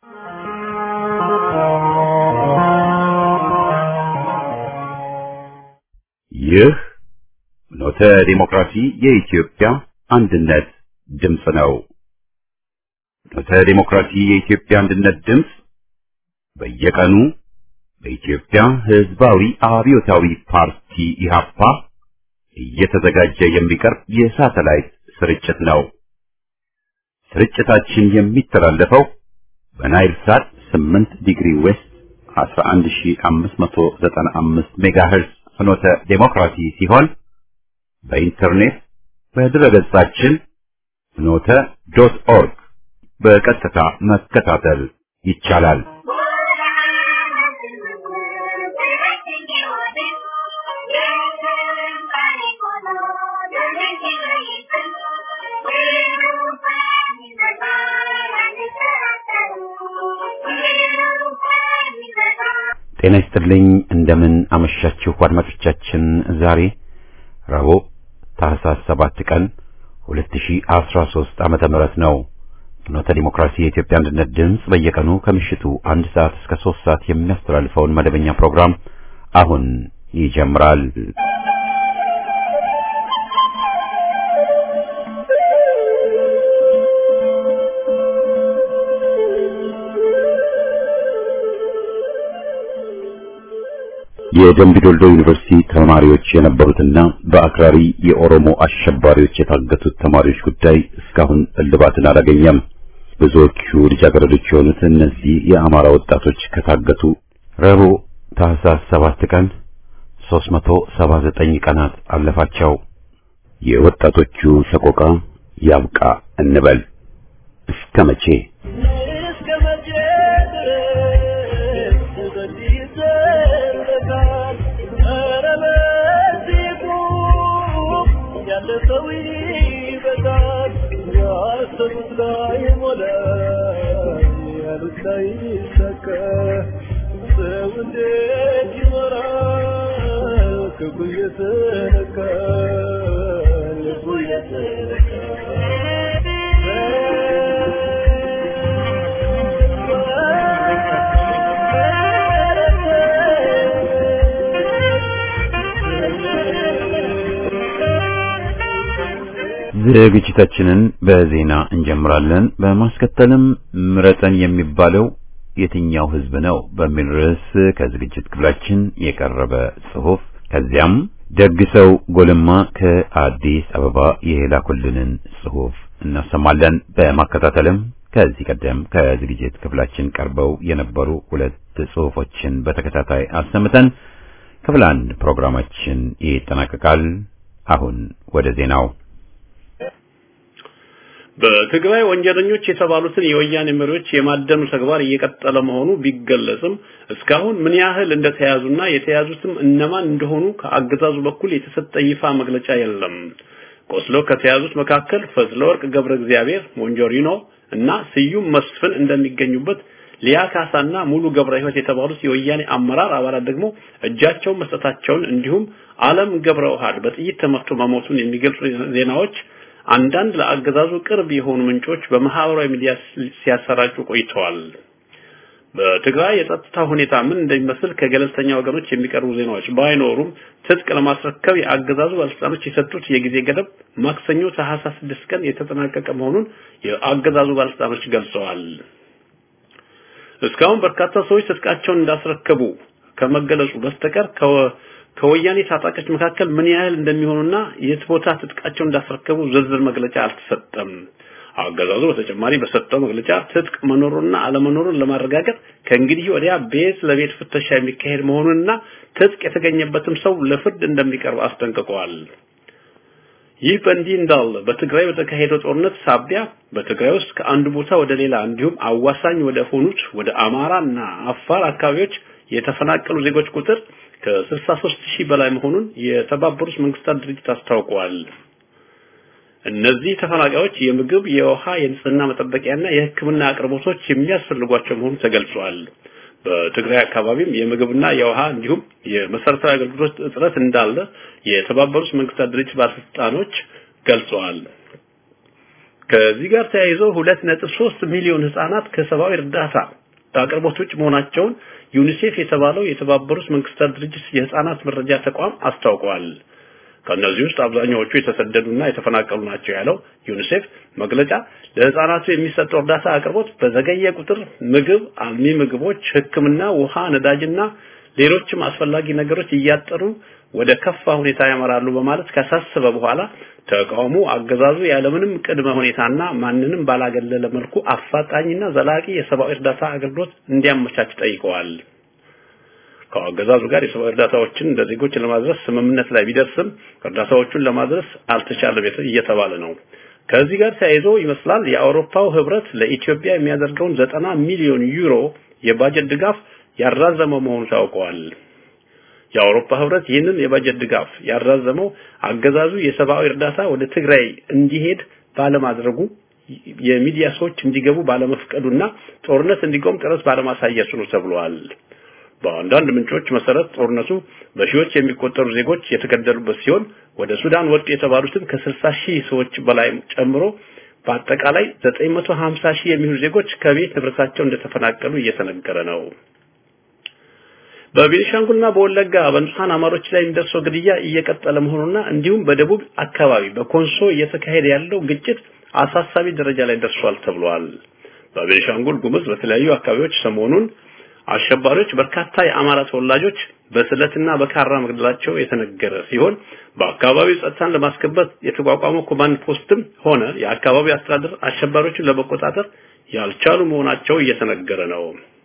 ይህ ኖተ ዲሞክራሲ የኢትዮጵያ አንድነት ድምፅ ነው። ኖተ ዲሞክራሲ የኢትዮጵያ አንድነት ድምፅ በየቀኑ በኢትዮጵያ ሕዝባዊ አብዮታዊ ፓርቲ ኢህአፓ እየተዘጋጀ የሚቀርብ የሳተላይት ስርጭት ነው። ስርጭታችን የሚተላለፈው በናይል ሳት 8 ዲግሪ ዌስት 11595 ሜጋሄርዝ ፍኖተ ዴሞክራሲ ሲሆን በኢንተርኔት በድረገጻችን ፍኖተ ዶት ኦርግ በቀጥታ መከታተል ይቻላል። ጤና ይስጥልኝ። እንደምን አመሻችሁ አድማጮቻችን። ዛሬ ረቡዕ ታህሳስ 7 ቀን 2013 ዓመተ ምህረት ነው። ፍኖተ ዲሞክራሲ የኢትዮጵያ አንድነት ድምፅ በየቀኑ ከምሽቱ አንድ ሰዓት እስከ 3 ሰዓት የሚያስተላልፈውን መደበኛ ፕሮግራም አሁን ይጀምራል። የደምቢዶልዶ ዩኒቨርሲቲ ተማሪዎች የነበሩትና በአክራሪ የኦሮሞ አሸባሪዎች የታገቱት ተማሪዎች ጉዳይ እስካሁን እልባትን አላገኘም። ብዙዎቹ ልጃገረዶች የሆኑት እነዚህ የአማራ ወጣቶች ከታገቱ ረቡዕ ታህሳስ 7 ቀን 379 ቀናት አለፋቸው። የወጣቶቹ ሰቆቃ ያብቃ እንበል። እስከ መቼ? ዝግጅታችንን በዜና እንጀምራለን። በማስከተልም ምረጠን የሚባለው የትኛው ሕዝብ ነው በሚል ርዕስ ከዝግጅት ክፍላችን የቀረበ ጽሑፍ፣ ከዚያም ደግ ሰው ጎልማ ከአዲስ አበባ የላኩልንን ጽሑፍ እናሰማለን። በማከታተልም ከዚህ ቀደም ከዝግጅት ክፍላችን ቀርበው የነበሩ ሁለት ጽሑፎችን በተከታታይ አሰምተን ክፍል አንድ ፕሮግራማችን ይጠናቀቃል። አሁን ወደ ዜናው በትግራይ ወንጀለኞች የተባሉትን የወያኔ መሪዎች የማደኑ ተግባር እየቀጠለ መሆኑ ቢገለጽም እስካሁን ምን ያህል እንደተያዙና የተያዙትም እነማን እንደሆኑ ከአገዛዙ በኩል የተሰጠ ይፋ መግለጫ የለም። ቆስሎ ከተያዙት መካከል ፈትለወርቅ ገብረ እግዚአብሔር ሞንጆሪኖ እና ስዩም መስፍን እንደሚገኙበት ሊያ ካሳና ሙሉ ገብረ ሕይወት የተባሉት የወያኔ አመራር አባላት ደግሞ እጃቸውን መስጠታቸውን እንዲሁም አለም ገብረ ውሃድ በጥይት ተመትቶ መሞቱን የሚገልጹ ዜናዎች አንዳንድ ለአገዛዙ ቅርብ የሆኑ ምንጮች በማህበራዊ ሚዲያ ሲያሰራጩ ቆይተዋል። በትግራይ የጸጥታ ሁኔታ ምን እንደሚመስል ከገለልተኛ ወገኖች የሚቀርቡ ዜናዎች ባይኖሩም ትጥቅ ለማስረከብ የአገዛዙ ባለስልጣኖች የሰጡት የጊዜ ገደብ ማክሰኞ ታህሳስ 6 ቀን የተጠናቀቀ መሆኑን የአገዛዙ ባለስልጣኖች ገልጸዋል። እስካሁን በርካታ ሰዎች ትጥቃቸውን እንዳስረከቡ ከመገለጹ በስተቀር ከወያኔ ታጣቂዎች መካከል ምን ያህል እንደሚሆኑና የት ቦታ ትጥቃቸውን እንዳስረከቡ ዝርዝር መግለጫ አልተሰጠም። አገዛዙ በተጨማሪ በሰጠው መግለጫ ትጥቅ መኖሩንና አለመኖሩን ለማረጋገጥ ከእንግዲህ ወዲያ ቤት ለቤት ፍተሻ የሚካሄድ መሆኑንና ትጥቅ የተገኘበትም ሰው ለፍርድ እንደሚቀርብ አስጠንቅቀዋል። ይህ በእንዲህ እንዳለ በትግራይ በተካሄደው ጦርነት ሳቢያ በትግራይ ውስጥ ከአንድ ቦታ ወደ ሌላ እንዲሁም አዋሳኝ ወደ ሆኑት ወደ አማራና አፋር አካባቢዎች የተፈናቀሉ ዜጎች ቁጥር ከ63 ሺህ በላይ መሆኑን የተባበሩት መንግስታት ድርጅት አስታውቋል። እነዚህ ተፈናቃዮች የምግብ፣ የውሃ፣ የንጽህና መጠበቂያና የሕክምና አቅርቦቶች የሚያስፈልጓቸው መሆኑ ተገልጿል። በትግራይ አካባቢም የምግብና የውሃ እንዲሁም የመሰረታዊ አገልግሎት እጥረት እንዳለ የተባበሩት መንግስታት ድርጅት ባለስልጣኖች ገልጸዋል። ከዚህ ጋር ተያይዞ 2.3 ሚሊዮን ህጻናት ከሰብአዊ እርዳታ አቅርቦት ውጭ መሆናቸውን ዩኒሴፍ የተባለው የተባበሩት መንግስታት ድርጅት የህፃናት መረጃ ተቋም አስታውቋል። ከእነዚህ ውስጥ አብዛኛዎቹ የተሰደዱና የተፈናቀሉ ናቸው ያለው ዩኒሴፍ መግለጫ ለህፃናቱ የሚሰጠው እርዳታ አቅርቦት በዘገየ ቁጥር ምግብ፣ አልሚ ምግቦች፣ ሕክምና፣ ውሃ፣ ነዳጅና ሌሎችም አስፈላጊ ነገሮች እያጠሩ ወደ ከፋ ሁኔታ ያመራሉ በማለት ካሳሰበ በኋላ ተቃውሞ አገዛዙ ያለምንም ቅድመ ሁኔታና ማንንም ባላገለለ መልኩ አፋጣኝና ዘላቂ የሰብአዊ እርዳታ አገልግሎት እንዲያመቻች ጠይቀዋል። ከአገዛዙ ጋር የሰብአዊ እርዳታዎችን ለዜጎች ለማድረስ ስምምነት ላይ ቢደርስም እርዳታዎቹን ለማድረስ አልተቻለም እየተባለ ነው። ከዚህ ጋር ተያይዞ ይመስላል የአውሮፓው ህብረት ለኢትዮጵያ የሚያደርገውን ዘጠና ሚሊዮን ዩሮ የባጀት ድጋፍ ያራዘመው መሆኑ ታውቀዋል። የአውሮፓ ህብረት ይህንን የባጀት ድጋፍ ያራዘመው አገዛዙ የሰብአዊ እርዳታ ወደ ትግራይ እንዲሄድ ባለማድረጉ የሚዲያ ሰዎች እንዲገቡ ባለመፍቀዱና ጦርነት እንዲቆም ጥረት ባለማሳየቱ ነው ተብሏል። በአንዳንድ ምንጮች መሰረት ጦርነቱ በሺዎች የሚቆጠሩ ዜጎች የተገደሉበት ሲሆን ወደ ሱዳን ወጡ የተባሉትን ከ60 ሺህ ሰዎች በላይ ጨምሮ በአጠቃላይ 950 ሺህ የሚሆኑ ዜጎች ከቤት ንብረታቸው እንደተፈናቀሉ እየተነገረ ነው። በቤኒሻንጉልና በወለጋ በንጹሃን አማሮች ላይ የሚደርሰው ግድያ እየቀጠለ መሆኑና እንዲሁም በደቡብ አካባቢ በኮንሶ እየተካሄደ ያለው ግጭት አሳሳቢ ደረጃ ላይ ደርሷል ተብሏል። በቤኒሻንጉል ጉሙዝ በተለያዩ አካባቢዎች ሰሞኑን አሸባሪዎች በርካታ የአማራ ተወላጆች በስለትና በካራ መግደላቸው የተነገረ ሲሆን በአካባቢው ጸጥታን ለማስከበር የተቋቋመው ኮማንድ ፖስትም ሆነ የአካባቢው አስተዳደር አሸባሪዎችን ለመቆጣጠር ያልቻሉ መሆናቸው እየተነገረ ነው።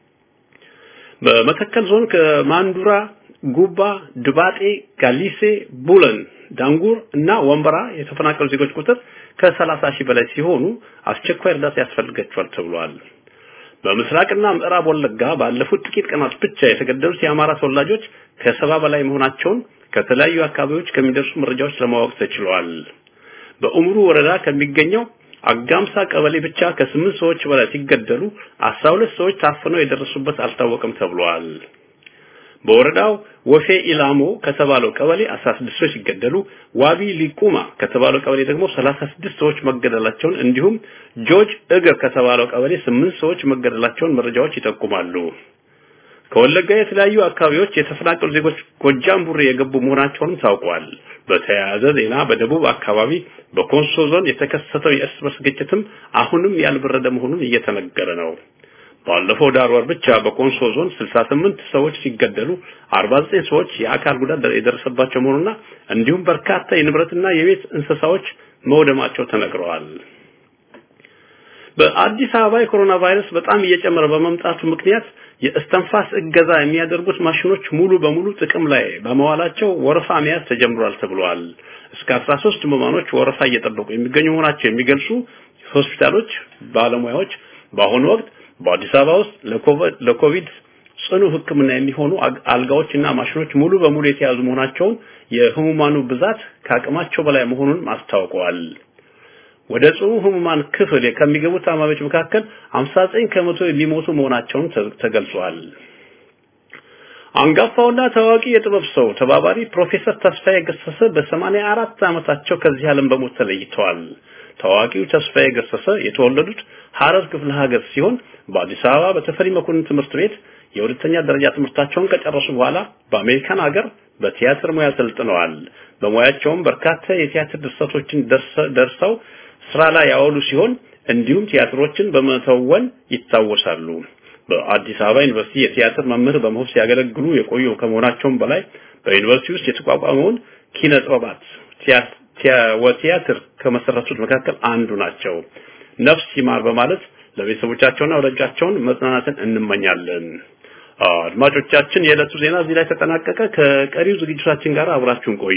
በመተከል ዞን ከማንዱራ፣ ጉባ፣ ድባጤ፣ ጋሊሴ፣ ቡለን፣ ዳንጉር እና ወንበራ የተፈናቀሉ ዜጎች ቁጥር ከሰላሳ ሺህ በላይ ሲሆኑ አስቸኳይ እርዳታ ያስፈልጋቸዋል ተብሏል። በምስራቅና ምዕራብ ወለጋ ባለፉት ጥቂት ቀናት ብቻ የተገደሉት የአማራ ተወላጆች ከሰባ በላይ መሆናቸውን ከተለያዩ አካባቢዎች ከሚደርሱ መረጃዎች ለማወቅ ተችሏል። በኡምሩ ወረዳ ከሚገኘው አጋምሳ ቀበሌ ብቻ ከስምንት ሰዎች በላይ ሲገደሉ አስራ ሁለት ሰዎች ታፍነው የደረሱበት አልታወቀም ተብሏል። በወረዳው ወፌ ኢላሞ ከተባለው ቀበሌ 16 ሰዎች ሲገደሉ ዋቢ ሊቁማ ከተባለው ቀበሌ ደግሞ 36 ሰዎች መገደላቸውን እንዲሁም ጆርጅ እግር ከተባለው ቀበሌ 8 ሰዎች መገደላቸውን መረጃዎች ይጠቁማሉ። ከወለጋ የተለያዩ አካባቢዎች የተፈናቀሉ ዜጎች ጎጃም ቡሬ የገቡ መሆናቸውንም ታውቋል። በተያያዘ ዜና በደቡብ አካባቢ በኮንሶ ዞን የተከሰተው የእርስ በርስ ግጭትም አሁንም ያልበረደ መሆኑን እየተነገረ ነው። ባለፈው ዳር ወር ብቻ በኮንሶ ዞን 68 ሰዎች ሲገደሉ 49 ሰዎች የአካል ጉዳት የደረሰባቸው መሆኑና እንዲሁም በርካታ የንብረትና የቤት እንስሳዎች መውደማቸው ተነግረዋል። በአዲስ አበባ የኮሮና ቫይረስ በጣም እየጨመረ በመምጣቱ ምክንያት የእስተንፋስ እገዛ የሚያደርጉት ማሽኖች ሙሉ በሙሉ ጥቅም ላይ በመዋላቸው ወረፋ መያዝ ተጀምሯል ተብሏል። እስከ 13 ህሙማኖች ወረፋ እየጠበቁ የሚገኙ መሆናቸው የሚገልጹ ሆስፒታሎች ባለሙያዎች በአሁኑ ወቅት በአዲስ አበባ ውስጥ ለኮቪድ ጽኑ ሕክምና የሚሆኑ አልጋዎችና ማሽኖች ሙሉ በሙሉ የተያዙ መሆናቸውን የህሙማኑ ብዛት ከአቅማቸው በላይ መሆኑን አስታውቀዋል። ወደ ጽኑ ህሙማን ክፍል ከሚገቡ ታማሚዎች መካከል 59 ከመቶ የሚሞቱ መሆናቸውን ተገልጿል። አንጋፋውና ታዋቂ የጥበብ ሰው ተባባሪ ፕሮፌሰር ተስፋዬ ገሰሰ በ84 ዓመታቸው ከዚህ ዓለም በሞት ተለይተዋል። ታዋቂው ተስፋዬ ገሰሰ የተወለዱት ሐረር ክፍለ ሀገር ሲሆን በአዲስ አበባ በተፈሪ መኮንን ትምህርት ቤት የሁለተኛ ደረጃ ትምህርታቸውን ከጨረሱ በኋላ በአሜሪካን ሀገር በቲያትር ሙያ ሰልጥነዋል። በሙያቸውም በርካታ የቲያትር ድርሰቶችን ደርሰው ስራ ላይ ያዋሉ ሲሆን እንዲሁም ቲያትሮችን በመተወን ይታወሳሉ። በአዲስ አበባ ዩኒቨርሲቲ የቲያትር መምህር በመሆን ሲያገለግሉ የቆዩ ከመሆናቸውም በላይ በዩኒቨርሲቲ ውስጥ የተቋቋመውን ኪነ ጥበባት ቲያትር ከመሰረቱት መካከል አንዱ ናቸው። ነፍስ ይማር በማለት ለቤተሰቦቻቸውና ወዳጆቻቸውን መጽናናትን እንመኛለን። አድማጮቻችን፣ የዕለቱ ዜና እዚህ ላይ ተጠናቀቀ። ከቀሪው ዝግጅታችን ጋር አብራችሁን ቆዩ።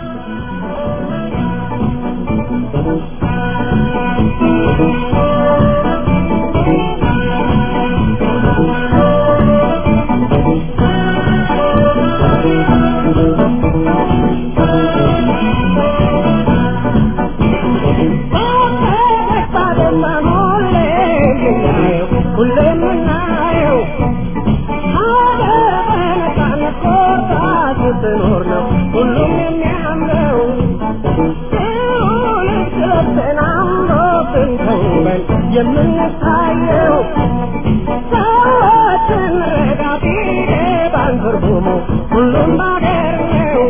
ስትኖር ነው ሁሉም የሚያምረው ሁሉም ስለተናምሮብን የምናየው ሰዎችን ረዳ ቢገባን ትርጉሙ ሁሉም ባገር ነው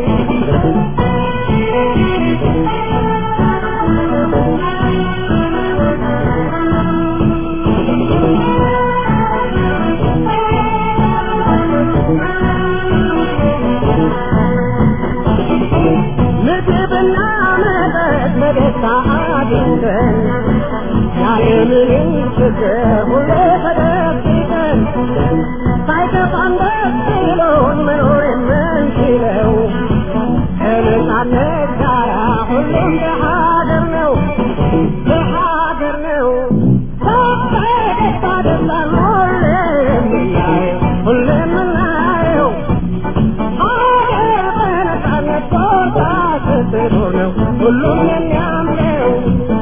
ምግብና መጠጥ በደስታ አግኝተን ያለምንም ችግር ሁሌ ተደብቀን ሳይከፋን ደስ ብሎን መኖር የምንችለው ከነጻነት ጋራ ሁሉም በሀገር ነው በሀገር ነው በደስታ ደስታን ሁሌ የምናየው ሁሌ የምናየው ሀገር በነጻነት ቦታ ስትኖር ነው ሁሉም የሚያምረው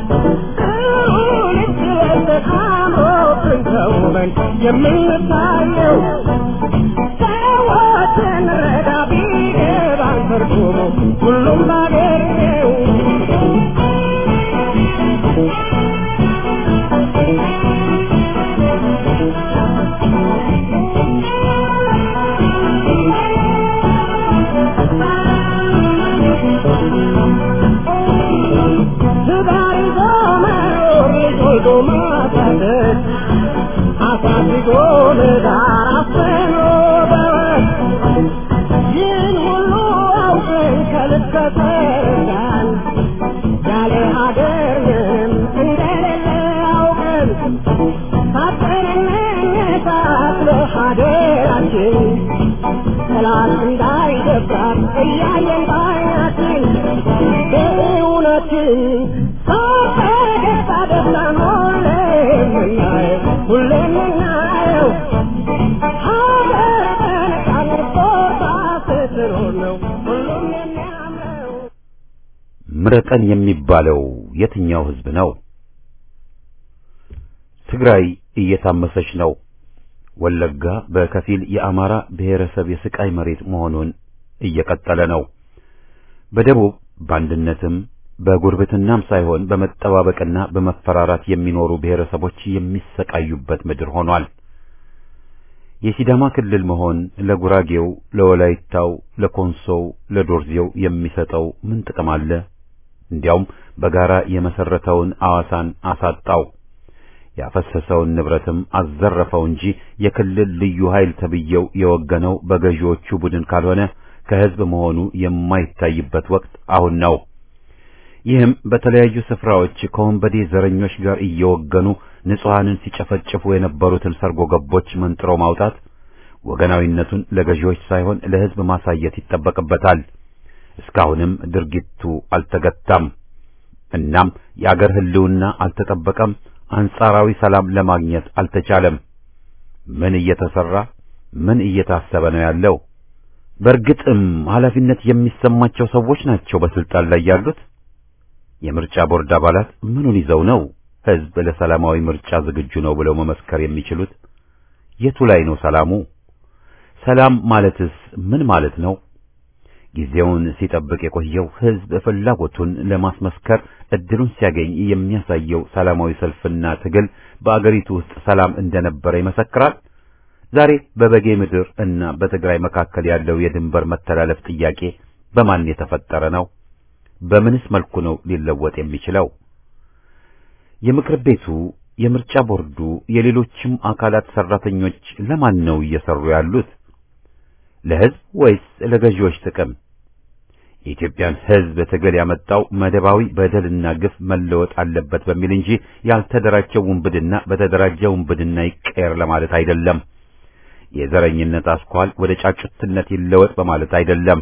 ልክ ለተቃምሮብን ተውበን የምንታየው ሰዎችን ረዳ ቢገባን ትርጉሙ ሁሉም ባገር ነው ትዳር ይዞ መኖር ልጅ ወልዶ ማሳደግ አሳድጎ ለዳር አፍኖ በወግ ይህን ሁሉ አውቀን ከልብ ከተረዳን ያለ ሀገር ምንም እንደሌለ አውቀን ታጥቀን እንነሳት ለሀገራችን ጠላት እንዳይደፍራት እያየን ባይናችን በእውነትን ሳፈገግታ ደስታን ሁሌ የምናየው ሁሌ የምናየው ሀገር በነጻነት ቦታ ስትኖር ነው ሁሉም የሚያምረው ምረጠን የሚባለው የትኛው ህዝብ ነው? ትግራይ እየታመሰች ነው። ወለጋ በከፊል የአማራ ብሔረሰብ የስቃይ መሬት መሆኑን እየቀጠለ ነው። በደቡብ በአንድነትም በጉርብትናም ሳይሆን በመጠባበቅና በመፈራራት የሚኖሩ ብሔረሰቦች የሚሰቃዩበት ምድር ሆኗል። የሲዳማ ክልል መሆን ለጉራጌው፣ ለወላይታው፣ ለኮንሶው፣ ለዶርዜው የሚሰጠው ምን ጥቅም አለ? እንዲያውም በጋራ የመሰረተውን አዋሳን አሳጣው። ያፈሰሰውን ንብረትም አዘረፈው እንጂ የክልል ልዩ ኃይል ተብየው የወገነው በገዢዎቹ ቡድን ካልሆነ ከህዝብ መሆኑ የማይታይበት ወቅት አሁን ነው። ይህም በተለያዩ ስፍራዎች ከወንበዴ ዘረኞች ጋር እየወገኑ ንጹሐንን ሲጨፈጭፉ የነበሩትን ሰርጎ ገቦች መንጥሮ ማውጣት ወገናዊነቱን ለገዢዎች ሳይሆን ለህዝብ ማሳየት ይጠበቅበታል። እስካሁንም ድርጊቱ አልተገታም። እናም የአገር ህልውና አልተጠበቀም። አንጻራዊ ሰላም ለማግኘት አልተቻለም። ምን እየተሰራ ምን እየታሰበ ነው ያለው? በእርግጥም ኃላፊነት የሚሰማቸው ሰዎች ናቸው በስልጣን ላይ ያሉት። የምርጫ ቦርድ አባላት ምኑን ይዘው ነው ህዝብ ለሰላማዊ ምርጫ ዝግጁ ነው ብለው መመስከር የሚችሉት? የቱ ላይ ነው ሰላሙ? ሰላም ማለትስ ምን ማለት ነው? ጊዜውን ሲጠብቅ የቆየው ህዝብ ፍላጎቱን ለማስመስከር እድሉን ሲያገኝ የሚያሳየው ሰላማዊ ሰልፍና ትግል በአገሪቱ ውስጥ ሰላም እንደነበረ ይመሰክራል። ዛሬ በበጌ ምድር እና በትግራይ መካከል ያለው የድንበር መተላለፍ ጥያቄ በማን የተፈጠረ ነው? በምንስ መልኩ ነው ሊለወጥ የሚችለው? የምክር ቤቱ፣ የምርጫ ቦርዱ፣ የሌሎችም አካላት ሰራተኞች ለማን ነው እየሰሩ ያሉት? ለህዝብ ወይስ ለገዢዎች ጥቅም? የኢትዮጵያን ህዝብ ትግል ያመጣው መደባዊ በደልና ግፍ መለወጥ አለበት በሚል እንጂ ያልተደራጀው ውንብድና በተደራጀ ውንብድና ይቀየር ለማለት አይደለም። የዘረኝነት አስኳል ወደ ጫጩትነት ይለወጥ በማለት አይደለም።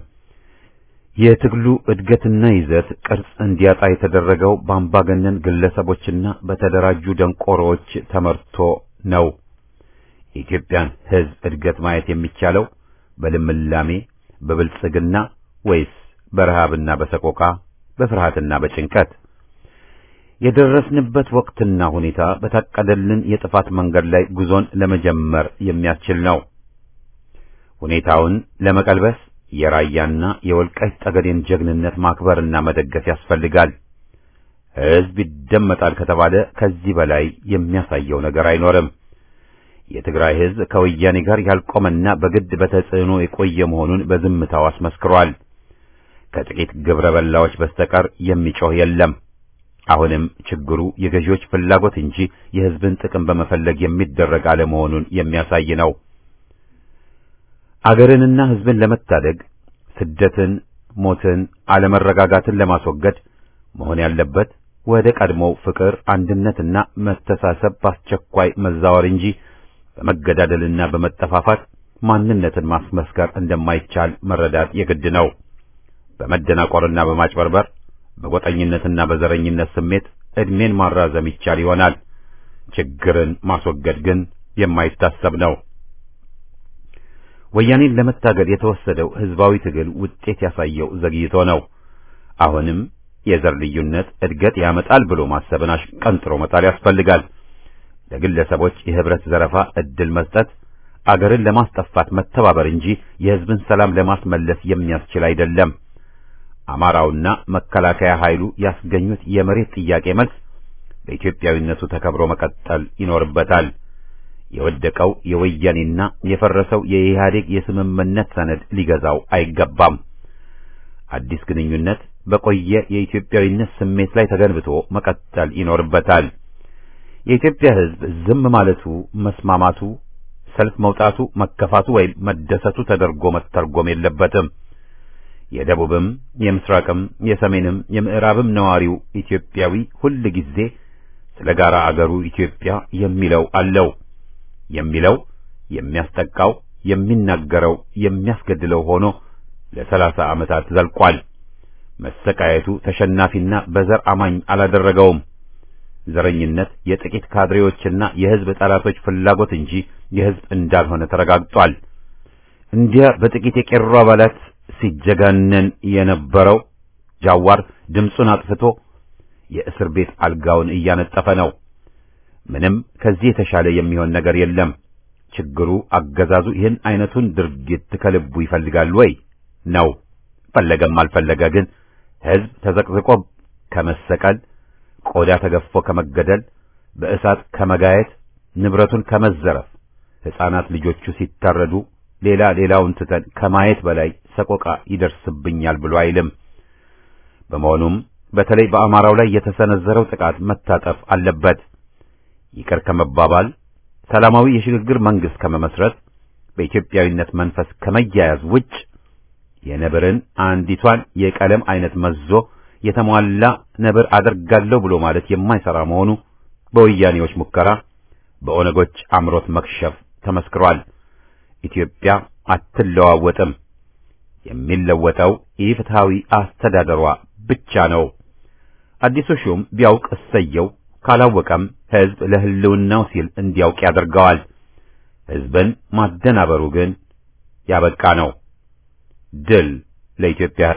የትግሉ እድገትና ይዘት ቅርጽ እንዲያጣ የተደረገው በአምባገነን ግለሰቦችና በተደራጁ ደንቆሮዎች ተመርቶ ነው። የኢትዮጵያን ህዝብ እድገት ማየት የሚቻለው በልምላሜ በብልጽግና ወይስ በረሃብና በሰቆቃ በፍርሃትና በጭንቀት? የደረስንበት ወቅትና ሁኔታ በታቀደልን የጥፋት መንገድ ላይ ጉዞን ለመጀመር የሚያስችል ነው። ሁኔታውን ለመቀልበስ የራያና የወልቃይት ጠገዴን ጀግንነት ማክበርና መደገፍ ያስፈልጋል። ሕዝብ ይደመጣል ከተባለ ከዚህ በላይ የሚያሳየው ነገር አይኖርም። የትግራይ ሕዝብ ከወያኔ ጋር ያልቆመና በግድ በተጽዕኖ የቆየ መሆኑን በዝምታው አስመስክሯል። ከጥቂት ግብረ በላዎች በስተቀር የሚጮህ የለም። አሁንም ችግሩ የገዢዎች ፍላጎት እንጂ የሕዝብን ጥቅም በመፈለግ የሚደረግ አለመሆኑን የሚያሳይ ነው። አገርንና ሕዝብን ለመታደግ ስደትን፣ ሞትን፣ አለመረጋጋትን ለማስወገድ መሆን ያለበት ወደ ቀድሞው ፍቅር፣ አንድነትና መተሳሰብ በአስቸኳይ መዛወር እንጂ በመገዳደልና በመጠፋፋት ማንነትን ማስመስከር እንደማይቻል መረዳት የግድ ነው። በመደናቆርና በማጭበርበር በጎጠኝነትና በዘረኝነት ስሜት ዕድሜን ማራዘም ይቻል ይሆናል። ችግርን ማስወገድ ግን የማይታሰብ ነው። ወያኔን ለመታገል የተወሰደው ሕዝባዊ ትግል ውጤት ያሳየው ዘግይቶ ነው። አሁንም የዘር ልዩነት እድገት ያመጣል ብሎ ማሰብን አሽቀንጥሮ መጣል ያስፈልጋል። ለግለሰቦች የህብረት ዘረፋ እድል መስጠት አገርን ለማስጠፋት መተባበር እንጂ የሕዝብን ሰላም ለማስመለስ የሚያስችል አይደለም። አማራውና መከላከያ ኃይሉ ያስገኙት የመሬት ጥያቄ መልስ በኢትዮጵያዊነቱ ተከብሮ መቀጠል ይኖርበታል። የወደቀው የወያኔና የፈረሰው የኢህአዴግ የስምምነት ሰነድ ሊገዛው አይገባም። አዲስ ግንኙነት በቆየ የኢትዮጵያዊነት ስሜት ላይ ተገንብቶ መቀጠል ይኖርበታል። የኢትዮጵያ ሕዝብ ዝም ማለቱ፣ መስማማቱ፣ ሰልፍ መውጣቱ፣ መከፋቱ ወይም መደሰቱ ተደርጎ መተርጎም የለበትም። የደቡብም የምስራቅም የሰሜንም የምዕራብም ነዋሪው ኢትዮጵያዊ ሁል ጊዜ ስለ ጋራ አገሩ ኢትዮጵያ የሚለው አለው። የሚለው የሚያስጠቃው፣ የሚናገረው፣ የሚያስገድለው ሆኖ ለሰላሳ ዓመታት ዘልቋል። መሰቃየቱ ተሸናፊና በዘር አማኝ አላደረገውም። ዘረኝነት የጥቂት ካድሬዎችና የሕዝብ ጠላቶች ፍላጎት እንጂ የሕዝብ እንዳልሆነ ተረጋግጧል። እንዲያ በጥቂት የቄሮ አባላት ሲጀጋነን የነበረው ጃዋር ድምፁን አጥፍቶ የእስር ቤት አልጋውን እያነጠፈ ነው። ምንም ከዚህ የተሻለ የሚሆን ነገር የለም። ችግሩ አገዛዙ ይህን አይነቱን ድርጊት ከልቡ ይፈልጋል ወይ ነው። ፈለገም አልፈለገ ግን ሕዝብ ተዘቅዝቆ ከመሰቀል፣ ቆዳ ተገፎ ከመገደል፣ በእሳት ከመጋየት፣ ንብረቱን ከመዘረፍ፣ ሕፃናት ልጆቹ ሲታረዱ ሌላ ሌላውን ትተን ከማየት በላይ ሰቆቃ ይደርስብኛል ብሎ አይልም። በመሆኑም በተለይ በአማራው ላይ የተሰነዘረው ጥቃት መታጠፍ አለበት። ይቅር ከመባባል ሰላማዊ የሽግግር መንግስት ከመመስረት በኢትዮጵያዊነት መንፈስ ከመያያዝ ውጭ የነብርን አንዲቷን የቀለም አይነት መዞ የተሟላ ነብር አደርጋለሁ ብሎ ማለት የማይሰራ መሆኑ በወያኔዎች ሙከራ፣ በኦነጎች አምሮት መክሸፍ ተመስክሯል። ኢትዮጵያ አትለዋወጥም። የሚለወጠው ኢፍትሐዊ አስተዳደሯ ብቻ ነው። አዲሱ ሹም ቢያውቅ እሰየው፣ ካላወቀም ሕዝብ ለሕልውናው ሲል እንዲያውቅ ያደርገዋል። ሕዝብን ማደናበሩ ግን ያበቃ ነው። ድል ለኢትዮጵያ።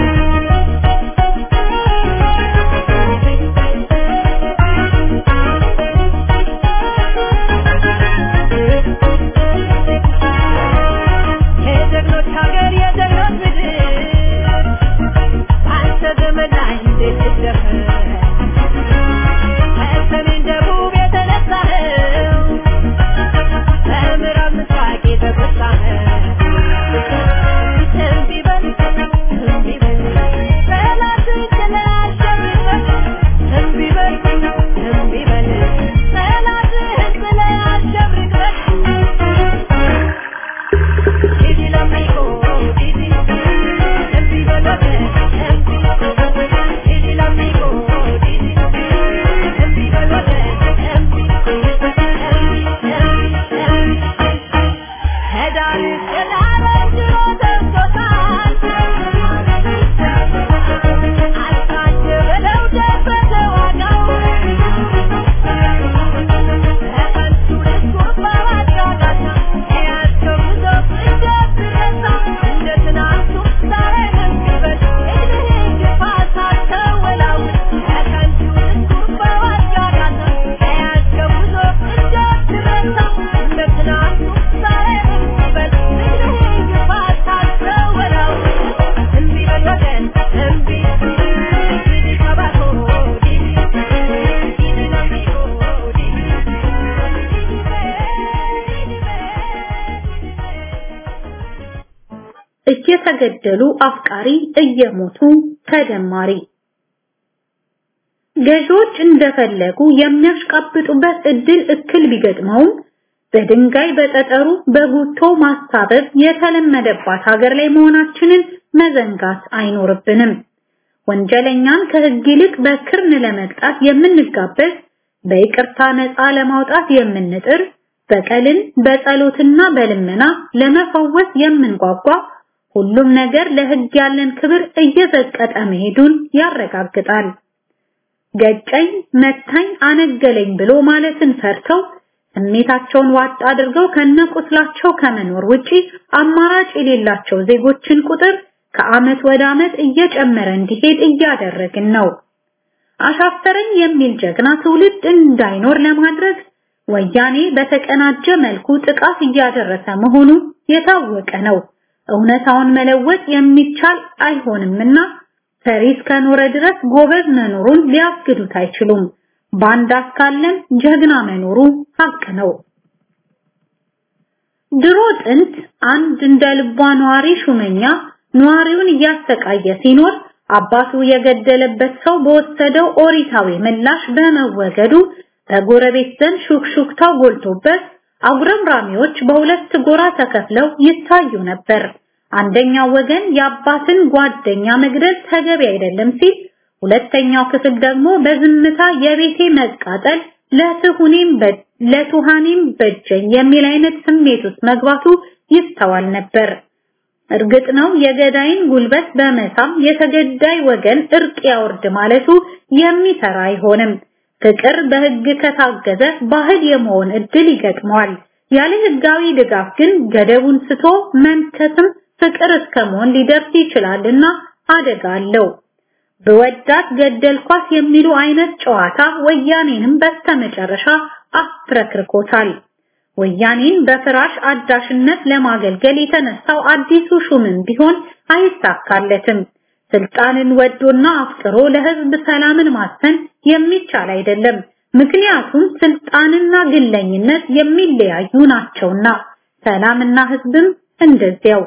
Thank you. እየተገደሉ አፍቃሪ እየሞቱ ተደማሪ ገዢዎች እንደፈለጉ የሚያሽቃብጡበት እድል እክል ቢገጥመውም በድንጋይ በጠጠሩ በጉቶ ማሳበብ የተለመደባት ሀገር ላይ መሆናችንን መዘንጋት አይኖርብንም። ወንጀለኛን ከህግ ይልቅ በክርን ለመቅጣት የምንጋበዝ፣ በይቅርታ ነፃ ለማውጣት የምንጥር፣ በቀልን በጸሎትና በልመና ለመፈወስ የምንጓጓ ሁሉም ነገር ለህግ ያለን ክብር እየዘቀጠ መሄዱን ያረጋግጣል። ገጨኝ፣ መታኝ፣ አነገለኝ ብሎ ማለትን ፈርተው ስሜታቸውን ዋጥ አድርገው ከነቁስላቸው ከመኖር ውጪ አማራጭ የሌላቸው ዜጎችን ቁጥር ከአመት ወደ አመት እየጨመረ እንዲሄድ እያደረግን ነው። አሻፈረኝ የሚል ጀግና ትውልድ እንዳይኖር ለማድረግ ወያኔ በተቀናጀ መልኩ ጥቃት እያደረሰ መሆኑ የታወቀ ነው። እውነታውን መለወጥ የሚቻል አይሆንምና ፈሪ እስከኖረ ድረስ ጎበዝ መኖሩን ሊያግዱት አይችሉም። ባንዳ እስካለም ጀግና መኖሩ ሀቅ ነው። ድሮ ጥንት አንድ እንደ ልቧ ነዋሪ ሹመኛ ነዋሪውን እያሰቃየ ሲኖር አባቱ የገደለበት ሰው በወሰደው ኦሪታዊ ምላሽ በመወገዱ በጎረቤት ዘንድ ሹክሹክታው ጎልቶበት አጉረምራሚዎች በሁለት ጎራ ተከፍለው ይታዩ ነበር። አንደኛው ወገን የአባትን ጓደኛ መግደል ተገቢ አይደለም ሲል፣ ሁለተኛው ክፍል ደግሞ በዝምታ የቤቴ መቃጠል ለትሁኔም ለቱሃኔም በጀኝ የሚል አይነት ስሜት ውስጥ መግባቱ ይስተዋል ነበር። እርግጥ ነው የገዳይን ጉልበት በመሳም የተገዳይ ወገን እርቅ ያወርድ ማለቱ የሚሰራ አይሆንም። ፍቅር በህግ ከታገዘ ባህል የመሆን እድል ይገጥመዋል። ያለ ህጋዊ ድጋፍ ግን ገደቡን ስቶ መንከስም ፍቅር እስከ መሆን ሊደርስ ይችላልና አደጋ አለው። በወዳት ገደልኳት የሚሉ አይነት ጨዋታ ወያኔንም በስተመጨረሻ አፍረክርኮታል። ወያኔን በፍራሽ አዳሽነት ለማገልገል የተነሳው አዲሱ ሹምም ቢሆን አይሳካለትም። ስልጣንን ወዶና አፍቅሮ ለህዝብ ሰላምን ማሰን የሚቻል አይደለም። ምክንያቱም ስልጣንና ግለኝነት የሚለያዩ ናቸውና፣ ሰላምና ህዝብም እንደዚያው።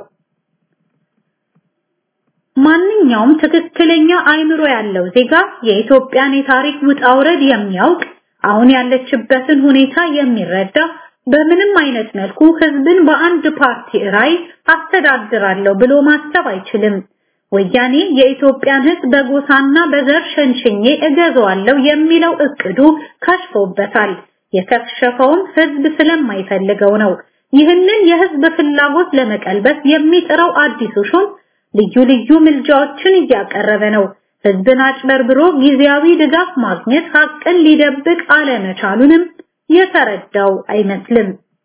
ማንኛውም ትክክለኛ አይምሮ ያለው ዜጋ የኢትዮጵያን የታሪክ ውጣ ውረድ የሚያውቅ አሁን ያለችበትን ሁኔታ የሚረዳ በምንም አይነት መልኩ ህዝብን በአንድ ፓርቲ ራይ አስተዳድራለሁ ብሎ ማሰብ አይችልም። ወያኔ የኢትዮጵያን ህዝብ በጎሳና በዘር ሸንሽኜ እገዛዋለሁ የሚለው እቅዱ ከሽፎበታል። የከሸፈውም ህዝብ ስለማይፈልገው ነው። ይህንን የህዝብ ፍላጎት ለመቀልበስ የሚጥረው አዲሱ ሹም ልዩ ልዩ ምልጃዎችን እያቀረበ ነው። ህዝብን አጭበርብሮ ጊዜያዊ ድጋፍ ማግኘት ሀቅን ሊደብቅ አለመቻሉንም የተረዳው አይመስልም።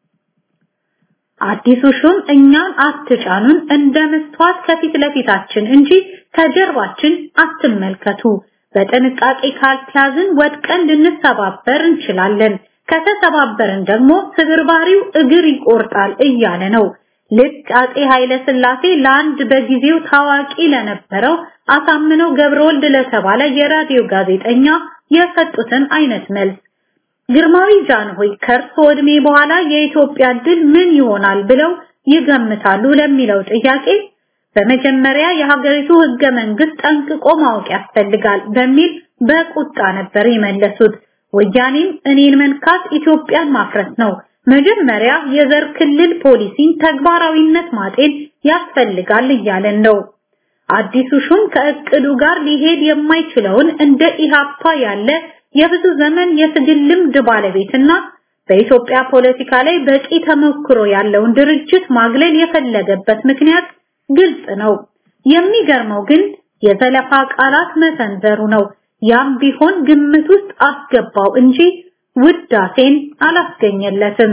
አዲሱ ሹም እኛን አትጫኑን እንደ መስተዋት ከፊት ለፊታችን እንጂ ከጀርባችን አትመልከቱ። በጥንቃቄ ካልተያዝን ወድቀን ልንሰባበር እንችላለን። ከተሰባበርን ደግሞ ስብርባሪው እግር ይቆርጣል እያለ ነው። ልክ አጼ ኃይለ ሥላሴ ለአንድ በጊዜው ታዋቂ ለነበረው አሳምነው ገብረወልድ ለተባለ የራዲዮ ጋዜጠኛ የሰጡትን አይነት መልስ ግርማዊ ጃንሆይ ከእርሶ ዕድሜ በኋላ የኢትዮጵያ ድል ምን ይሆናል ብለው ይገምታሉ ለሚለው ጥያቄ በመጀመሪያ የሀገሪቱ ህገ መንግስት ጠንቅቆ ማወቅ ያስፈልጋል በሚል በቁጣ ነበር የመለሱት። ወያኔም እኔን መንካት ኢትዮጵያን ማፍረስ ነው፣ መጀመሪያ የዘር ክልል ፖሊሲን ተግባራዊነት ማጤን ያስፈልጋል እያለን ነው። አዲሱ ሹም ከእቅዱ ጋር ሊሄድ የማይችለውን እንደ ኢሃፓ ያለ የብዙ ዘመን የትግል ልምድ ባለቤትና በኢትዮጵያ ፖለቲካ ላይ በቂ ተሞክሮ ያለውን ድርጅት ማግለል የፈለገበት ምክንያት ግልጽ ነው። የሚገርመው ግን የዘለፋ ቃላት መሰንዘሩ ነው። ያም ቢሆን ግምት ውስጥ አስገባው እንጂ ውዳሴን አላስገኘለትም።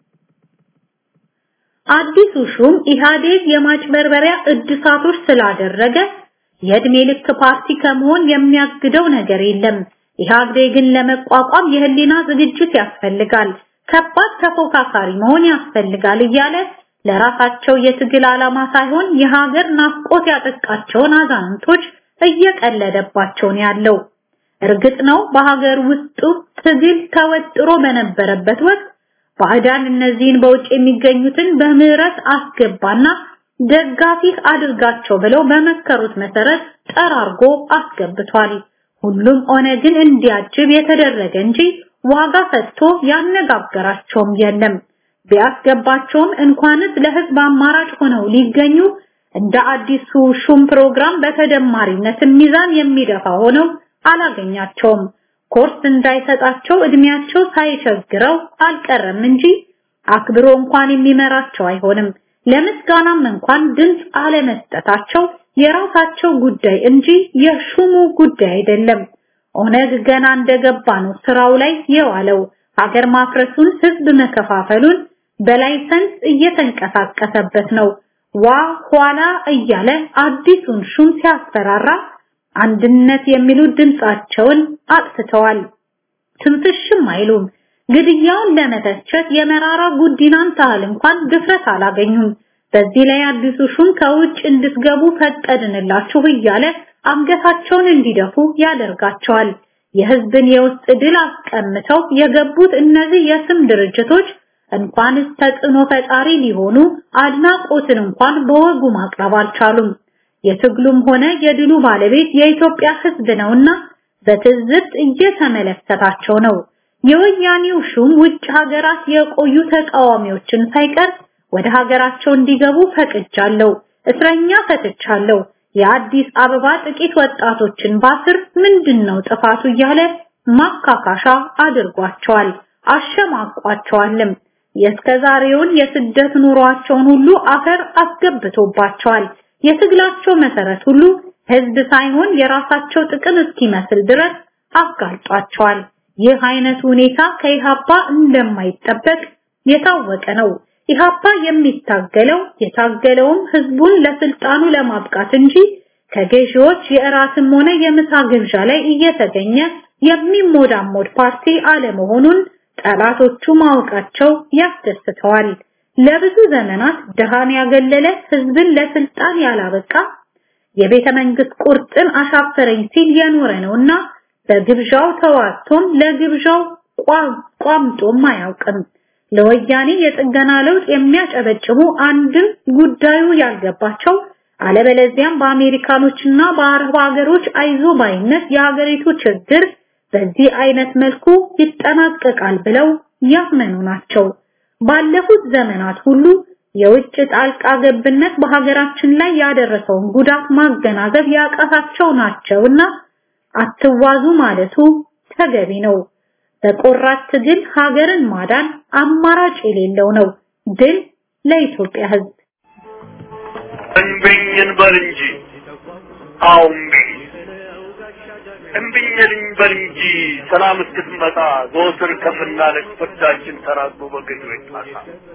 አዲሱ ሹም ኢህአዴግ የማጭበርበሪያ እድሳቶች ስላደረገ የእድሜ ልክ ፓርቲ ከመሆን የሚያግደው ነገር የለም። ኢህአዴግን ለመቋቋም የህሊና ዝግጅት ያስፈልጋል፣ ከባድ ተፎካካሪ መሆን ያስፈልጋል እያለ ለራሳቸው የትግል ዓላማ ሳይሆን የሀገር ናፍቆት ያጠቃቸውን አዛንቶች እየቀለደባቸው ነው ያለው። እርግጥ ነው በሀገር ውስጡ ትግል ተወጥሮ በነበረበት ወቅት ባዕዳን እነዚህን በውጭ የሚገኙትን በምህረት አስገባና ደጋፊህ አድርጋቸው ብለው በመከሩት መሰረት ጠራርጎ አስገብቷል። ሁሉም ኦነግን እንዲያጅብ የተደረገ እንጂ ዋጋ ሰጥቶ ያነጋገራቸውም የለም። ቢያስገባቸውም እንኳንስ ለህዝብ አማራጭ ሆነው ሊገኙ እንደ አዲሱ ሹም ፕሮግራም በተደማሪነት ሚዛን የሚደፋ ሆነው አላገኛቸውም። ኮርስ እንዳይሰጣቸው እድሜያቸው ሳይቸግረው አልቀረም እንጂ አክብሮ እንኳን የሚመራቸው አይሆንም። ለምስጋናም እንኳን ድምፅ አለመስጠታቸው የራሳቸው ጉዳይ እንጂ የሹሙ ጉዳይ አይደለም። ኦነግ ገና እንደገባ ነው ስራው ላይ የዋለው። ሀገር ማፍረሱን፣ ህዝብ መከፋፈሉን በላይሰንስ እየተንቀሳቀሰበት ነው። ዋ ኋላ እያለ አዲሱን ሹም ሲያስፈራራ አንድነት የሚሉ ድምጻቸውን አጥፍተዋል። ትንፍሽም አይሉም። ግድያውን ለመተቸት የመራራ ጉዲናን ታህል እንኳን ድፍረት አላገኙም። በዚህ ላይ አዲሱ ሹም ከውጭ እንድትገቡ ፈቀድንላችሁ እያለ አንገታቸውን እንዲደፉ ያደርጋቸዋል። የህዝብን የውስጥ ድል አስቀምተው የገቡት እነዚህ የስም ድርጅቶች እንኳንስ ተጽዕኖ ፈጣሪ ሊሆኑ አድናቆትን እንኳን በወጉ ማቅረብ አልቻሉም። የትግሉም ሆነ የድሉ ባለቤት የኢትዮጵያ ህዝብ ነውና በትዝብት እየተመለከታቸው ነው። የወያኔው ሹም ውጭ ሀገራት የቆዩ ተቃዋሚዎችን ሳይቀር ወደ ሀገራቸው እንዲገቡ ፈቅጃለሁ፣ እስረኛ ፈትቻለሁ፣ የአዲስ አበባ ጥቂት ወጣቶችን ባስር ምንድነው ጥፋቱ እያለ ማካካሻ አድርጓቸዋል፣ አሸማቋቸዋልም። የእስከዛሬውን የስደት ኑሯቸውን ሁሉ አፈር አስገብቶባቸዋል። የትግላቸው መሰረት ሁሉ ህዝብ ሳይሆን የራሳቸው ጥቅም እስኪመስል ድረስ አጋልጧቸዋል። ይህ አይነት ሁኔታ ከኢሃፓ እንደማይጠበቅ የታወቀ ነው። ኢሃፓ የሚታገለው የታገለውም ህዝቡን ለስልጣኑ ለማብቃት እንጂ ከገዢዎች የእራትም ሆነ የምሳ ግብዣ ላይ እየተገኘ የሚሞዳሞድ ፓርቲ አለመሆኑን ጠላቶቹ ማወቃቸው ያስደስተዋል። ለብዙ ዘመናት ድሃን ያገለለ ህዝብን ለስልጣን ያላበቃ የቤተ መንግስት ቁርጥን አሻፈረኝ ሲል የኖረ ነውና በግብዣው ተዋቶም ለግብዣው ቋምጦም አያውቅም። ለወያኔ የጥገና ለውጥ የሚያጨበጭቡ አንድም ጉዳዩ ያልገባቸው አለበለዚያም በአሜሪካኖችና በአረብ ሀገሮች አይዞ ባይነት የሀገሪቱ ችግር በዚህ አይነት መልኩ ይጠናቀቃል ብለው ያመኑ ናቸው። ባለፉት ዘመናት ሁሉ የውጭ ጣልቃ ገብነት በሀገራችን ላይ ያደረሰውን ጉዳት ማገናዘብ ያቃታቸው ናቸውና አትዋዙ ማለቱ ተገቢ ነው። በቆራት ትግል ሀገርን ማዳን አማራጭ የሌለው ነው። ድል ለኢትዮጵያ ሕዝብ። እምቢኝ እንበል እንጂ አዎ እምቢኝ እምቢኝ እንበል እንጂ ሰላም እስክትመጣ ዘወትር ከምናለቅ ፍርዳችን ተራዝሞ በገዢዎች ጣሳ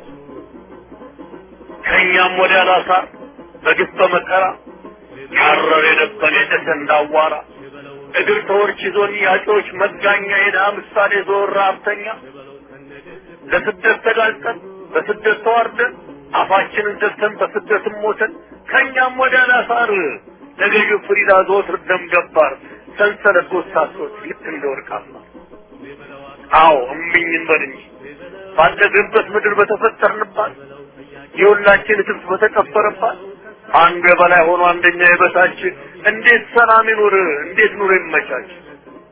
ከእኛም ወዲያ ላሳር በግፍ በመከራ ያረር የነበረ የጨሰ እንዳዋራ እግር ተወርች ይዞን ያጮች መጋኛ የድሃ ምሳሌ ዞር ሀብተኛ ለስደት ተጋልጠን በስደት ተዋርደን አፋችንን ዘግተን በስደትም ሞተን ከእኛም ወዲያ ላሳር ለገዢው ፍሪዳ ዘወትር ደም ገባር ሰንሰለት ጎሳሶች ልክ እንደ ወርቅ አስማር አዎ እምቢኝ እንበል እንጂ ባደግንበት ምድር በተፈጠርንባት የሁላችን እትብት በተቀበረባት አንዱ የበላይ ሆኖ አንደኛ የበታች እንዴት ሰላም ይኑር? እንዴት ኑሮ ይመቻች?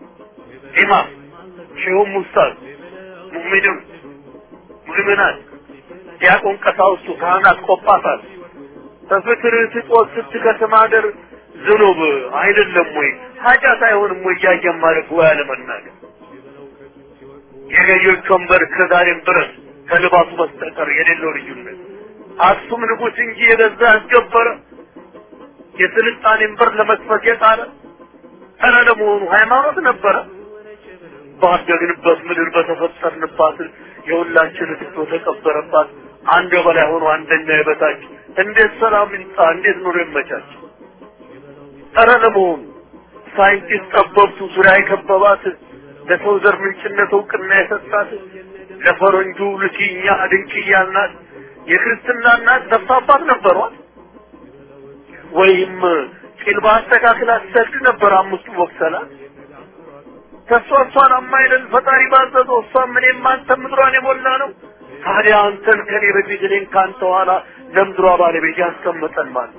ኢማም ሼሁም ኡስታዝ ሙእሚንም ሙእምናት ዲያቆን ቀሳውስቱ ካህናት ቆጳሳት በፍቅር ስጦት ስትከስም ሀገር ዝኑብ አይደለም ወይ ኃጢአት አይሆንም ወይ እያየን ማለት ወይ አለመናገር የገዢዎች ወንበር እስከዛሬም ድረስ ከልባሱ በስተቀር የሌለው ልዩነት አክሱም ንጉሥ እንጂ የገዛ ያስገበረ የስልጣኔን በር ለመክፈት የጣረ ኧረ ለመሆኑ ሃይማኖት ነበረ ባደግንበት ምድር በተፈጠርንባት የሁላችን እትቶ ተቀበረባት አንድ በላይ ሆኖ አንደኛ የበታች እንዴት ሰላም ይምጣ እንዴት ኑሮ ይመቻች ኧረ ለመሆኑ ሳይንቲስት ጠበብቱ ዙሪያ የከበባት ለሰው ዘር ምንጭነት እውቅና የሰጣት ለፈረንጁ ልኪኛ ድንቅያ እናት የክርስትና እናት ነፍስ አባት ነበሯት ወይም ቂል በአስተካክል አትሰግድ ነበር አምስቱ ወቅሰላት ከእሷ እሷን አማይለን ፈጣሪ ባዘዘው እሷም እኔም አንተም ምድሯን የሞላ ነው ታዲያ አንተን ከኔ በፊት እኔን ከአንተ ኋላ ለምድሯ ባለቤት ያስቀመጠን ማለት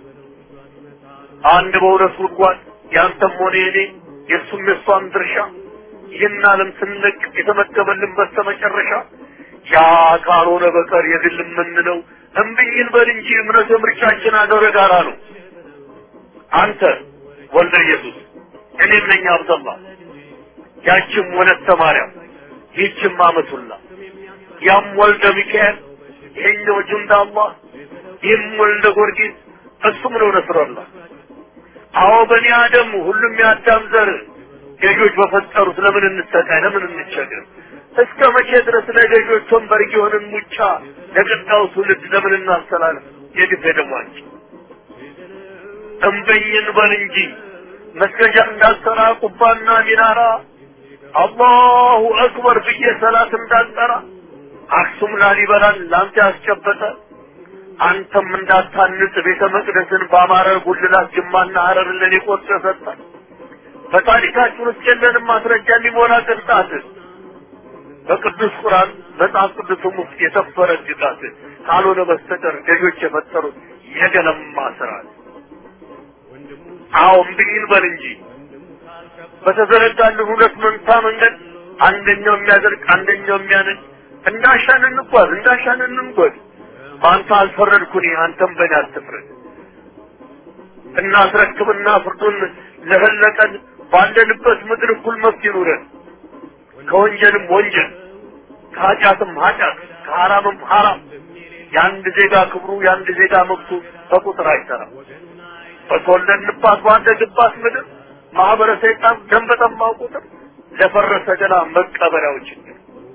አንድ በሁለት ጉድጓድ ያንተም ሆነ የኔ የእሱም የእሷም ድርሻ ይህን ዓለም ስንለቅ የተመደበልን በስተመጨረሻ ያ ካልሆነ በቀር የግል የምንለው እምብኝን በል እንጂ እምነት ምርጫችን አገር ጋራ ነው። አንተ ወልደ ኢየሱስ እኔም ነኝ አብደላ ያችም ወለተ ማርያም ይህችም አመቱላ ያም ወልደ ሚካኤል ይሄኛው ጁንዳ አላህ ይህም ወልደ ጊዮርጊስ እሱም ነው ነስረላህ አዎ በኒ አደም ሁሉም የአዳም ዘር ገዦች በፈጠሩት ለምን እንሰቃይ ለምን እንቸገር እስከ መቼ ድረስ ለገዦች ወንበር የሆንን ሙጫ ለቀጣዩ ትውልድ ለምን እናስተላልፍ የግፍ ደሟችን እምበኝን በል እንጂ መስገጃ እንዳልሰራ ቁባና ሚናራ አላሁ አክበር ብዬ ሰላት እንዳልጠራ አክሱም ላሊበላን ላንተ ያስጨበጠ አንተም እንዳታንጽ ቤተ መቅደስን በአማረ ጉልላት ጅማና ሀረርን ለኔ ቆርጦ ሰጠ። በታሪካችን ውስጥ የለንም ማስረጃ የሚሞላ ቅንጣት በቅዱስ ቁርአን መጽሐፍ ቅዱስም ውስጥ የሰፈረ ግጣት ካልሆነ በስተቀር ገዦች የፈጠሩት የገለማ ስርዓት። አዎ እምብኝን በል እንጂ በተዘረጋልን ሁለት መንታ መንገድ አንደኛው የሚያደርግ አንደኛው የሚያነድ እንዳሻን እንጓዝ እንዳሻን እንንጎድ። በአንተ አልፈረድኩኝ አንተም በእኔ አትፍረድ። እናስረክብና ፍርዱን ለፈለቀን ባለንበት ምድር እኩል መብት ይኑረን። ከወንጀልም ወንጀል ከኃጢአትም ኃጢአት ከሐራምም ሐራም የአንድ ዜጋ ክብሩ የአንድ ዜጋ መብቱ በቁጥር አይሰራም። በተወለድንባት ባደግባት ምድር ማህበረ ሰይጣን ደም በጠማው ቁጥር ለፈረሰ ገላ መቀበሪያው ችግር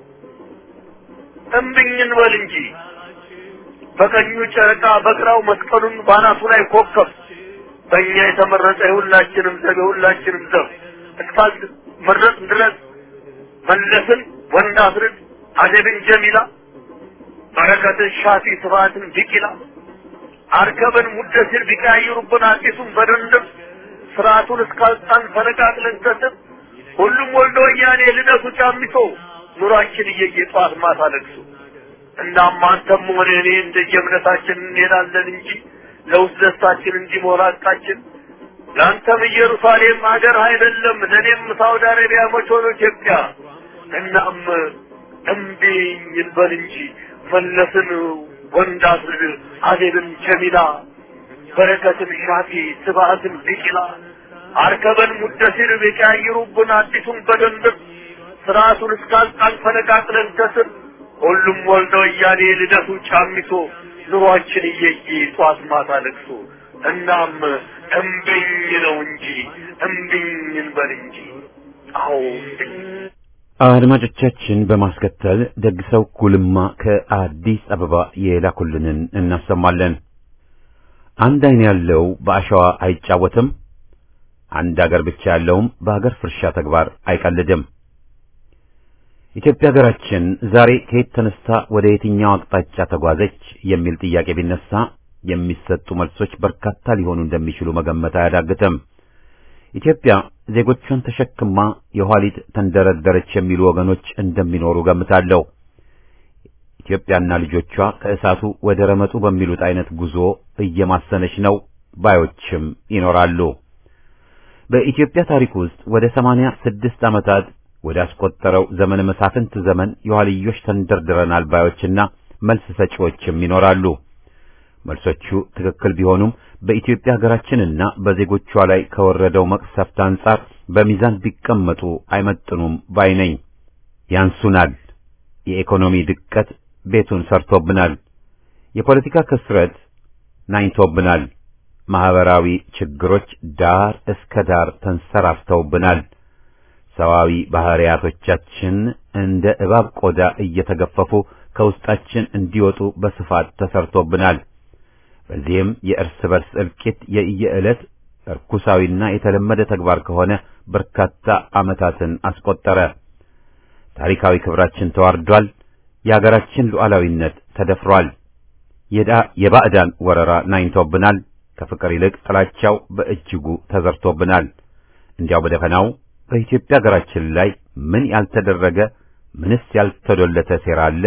እምብኝን በል እንጂ በቀኙ ጨረቃ በግራው መስቀሉን ባናቱ ላይ ኮከብ በእኛ የተመረጠ የሁላችንም ዘብ የሁላችንም ዘብ እስካል መረጥ ድረስ መለስን ወንድ አስርድ አደብን ጀሚላ በረከትን ሻፊ ስብሐትን ቢቂላ አርከበን ሙደሲር ቢቀያይሩብን አዲሱን በድንድም ስርዓቱን እስካልጣን ፈነቃቅለን ከስር ሁሉም ወልዶ ወያኔ ልደቱ ጫሚሶ ኑሯችን እየየ ጠዋት ማታ ለቅሶ እናም አንተም ሆነ እኔ እንደየእምነታችን እንሄዳለን እንጂ ለውስጥ ደስታችን እንዲሞላ ቃችን ለአንተም ኢየሩሳሌም ሀገር አይደለም ለእኔም ሳውዲ አረቢያ መች ሆኖ ኢትዮጵያ እናም እምቢኝ እንበል እንጂ መለስን ወንድ አስርድ አዜብን ጀሚላ በረከትን ሻፊ ስብሐትን ቢቂላ አርከበን ሙደሲር ቢቀያይሩብን አዲሱን በደንብ ስርዓቱን እስካልጣን ፈነቃቅለን ከስር ሁሉም ወልደ ወያኔ ልደቱ ጫሚሶ ኑሯችን እየየ ጧት ማታ ለቅሶ እናም እምቢኝ ነው እንጂ እምቢኝ እንበል እንጂ አዎ እምቢኝ አድማጮቻችን በማስከተል ደግሰው ጉልማ ከአዲስ አበባ የላኩልንን እናሰማለን። አንድ አይን ያለው በአሸዋ አይጫወትም፣ አንድ አገር ብቻ ያለውም በአገር ፍርሻ ተግባር አይቀልድም። ኢትዮጵያ ሀገራችን ዛሬ ከየት ተነስታ ወደ የትኛው አቅጣጫ ተጓዘች የሚል ጥያቄ ቢነሳ የሚሰጡ መልሶች በርካታ ሊሆኑ እንደሚችሉ መገመት አያዳግትም። ኢትዮጵያ ዜጎቿን ተሸክማ የኋሊት ተንደረደረች የሚሉ ወገኖች እንደሚኖሩ ገምታለሁ። ኢትዮጵያና ልጆቿ ከእሳቱ ወደ ረመጡ በሚሉት አይነት ጉዞ እየማሰነች ነው ባዮችም ይኖራሉ። በኢትዮጵያ ታሪክ ውስጥ ወደ ሰማንያ ስድስት ዓመታት ወደ አስቆጠረው ዘመነ መሳፍንት ዘመን የኋልዮሽ ተንደርድረናል ባዮችና መልስ ሰጪዎችም ይኖራሉ። መልሶቹ ትክክል ቢሆኑም በኢትዮጵያ ሀገራችንና በዜጎቿ ላይ ከወረደው መቅሰፍት አንጻር በሚዛን ቢቀመጡ አይመጥኑም ባይ ነኝ። ያንሱናል። የኢኮኖሚ ድቀት ቤቱን ሰርቶብናል። የፖለቲካ ክስረት ናኝቶብናል። ማህበራዊ ችግሮች ዳር እስከ ዳር ተንሰራፍተውብናል። ሰዋዊ ባህሪያቶቻችን እንደ እባብ ቆዳ እየተገፈፉ ከውስጣችን እንዲወጡ በስፋት ተሰርቶብናል። በዚህም የእርስ በርስ እልቂት የየዕለት እርኩሳዊና የተለመደ ተግባር ከሆነ በርካታ ዓመታትን አስቆጠረ። ታሪካዊ ክብራችን ተዋርዷል። የሀገራችን ሉዓላዊነት ተደፍሯል። የባዕዳን ወረራ ናኝቶብናል። ከፍቅር ይልቅ ጥላቻው በእጅጉ ተዘርቶብናል። እንዲያው በደፈናው በኢትዮጵያ ሀገራችን ላይ ምን ያልተደረገ ምንስ ያልተዶለተ ሴራ አለ?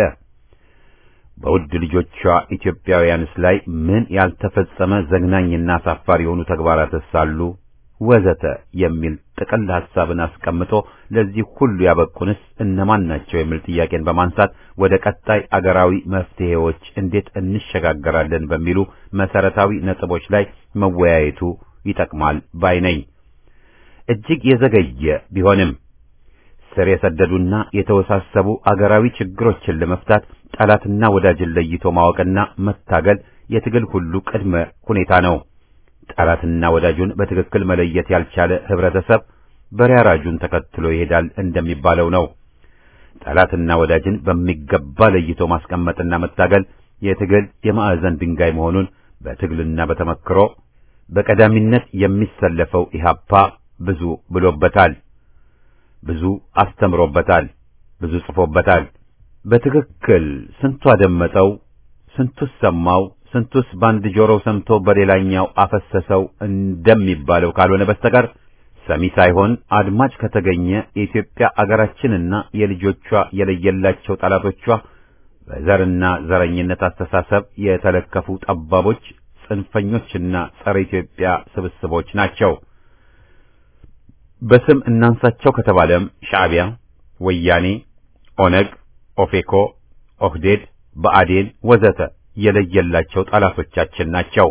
በውድ ልጆቿ ኢትዮጵያውያንስ ላይ ምን ያልተፈጸመ ዘግናኝና አሳፋሪ የሆኑ ተግባራትስ አሉ? ወዘተ የሚል ጥቅል ሐሳብን አስቀምጦ ለዚህ ሁሉ ያበቁንስ እነማን ናቸው የሚል ጥያቄን በማንሳት ወደ ቀጣይ አገራዊ መፍትሄዎች እንዴት እንሸጋገራለን በሚሉ መሰረታዊ ነጥቦች ላይ መወያየቱ ይጠቅማል ባይ ነኝ። እጅግ የዘገየ ቢሆንም ስር የሰደዱና የተወሳሰቡ አገራዊ ችግሮችን ለመፍታት ጠላትና ወዳጅን ለይቶ ማወቅና መታገል የትግል ሁሉ ቅድመ ሁኔታ ነው። ጠላትና ወዳጁን በትክክል መለየት ያልቻለ ህብረተሰብ በሬ አራጁን ተከትሎ ይሄዳል እንደሚባለው ነው። ጠላትና ወዳጅን በሚገባ ለይቶ ማስቀመጥና መታገል የትግል የማዕዘን ድንጋይ መሆኑን በትግልና በተመክሮ በቀዳሚነት የሚሰለፈው ኢህአፓ ብዙ ብሎበታል። ብዙ አስተምሮበታል። ብዙ ጽፎበታል። በትክክል ስንቱ አደመጠው፣ ስንቱስ ሰማው፣ ስንቱስ በአንድ ጆሮው ሰምቶ በሌላኛው አፈሰሰው እንደሚባለው ካልሆነ በስተቀር ሰሚ ሳይሆን አድማጭ ከተገኘ የኢትዮጵያ አገራችንና የልጆቿ የለየላቸው ጠላቶቿ በዘርና ዘረኝነት አስተሳሰብ የተለከፉ ጠባቦች፣ ጽንፈኞችና ጸረ ኢትዮጵያ ስብስቦች ናቸው። በስም እናንሳቸው ከተባለም ሻዕቢያ፣ ወያኔ፣ ኦነግ፣ ኦፌኮ፣ ኦህዴድ፣ ብአዴን ወዘተ የለየላቸው ጠላቶቻችን ናቸው።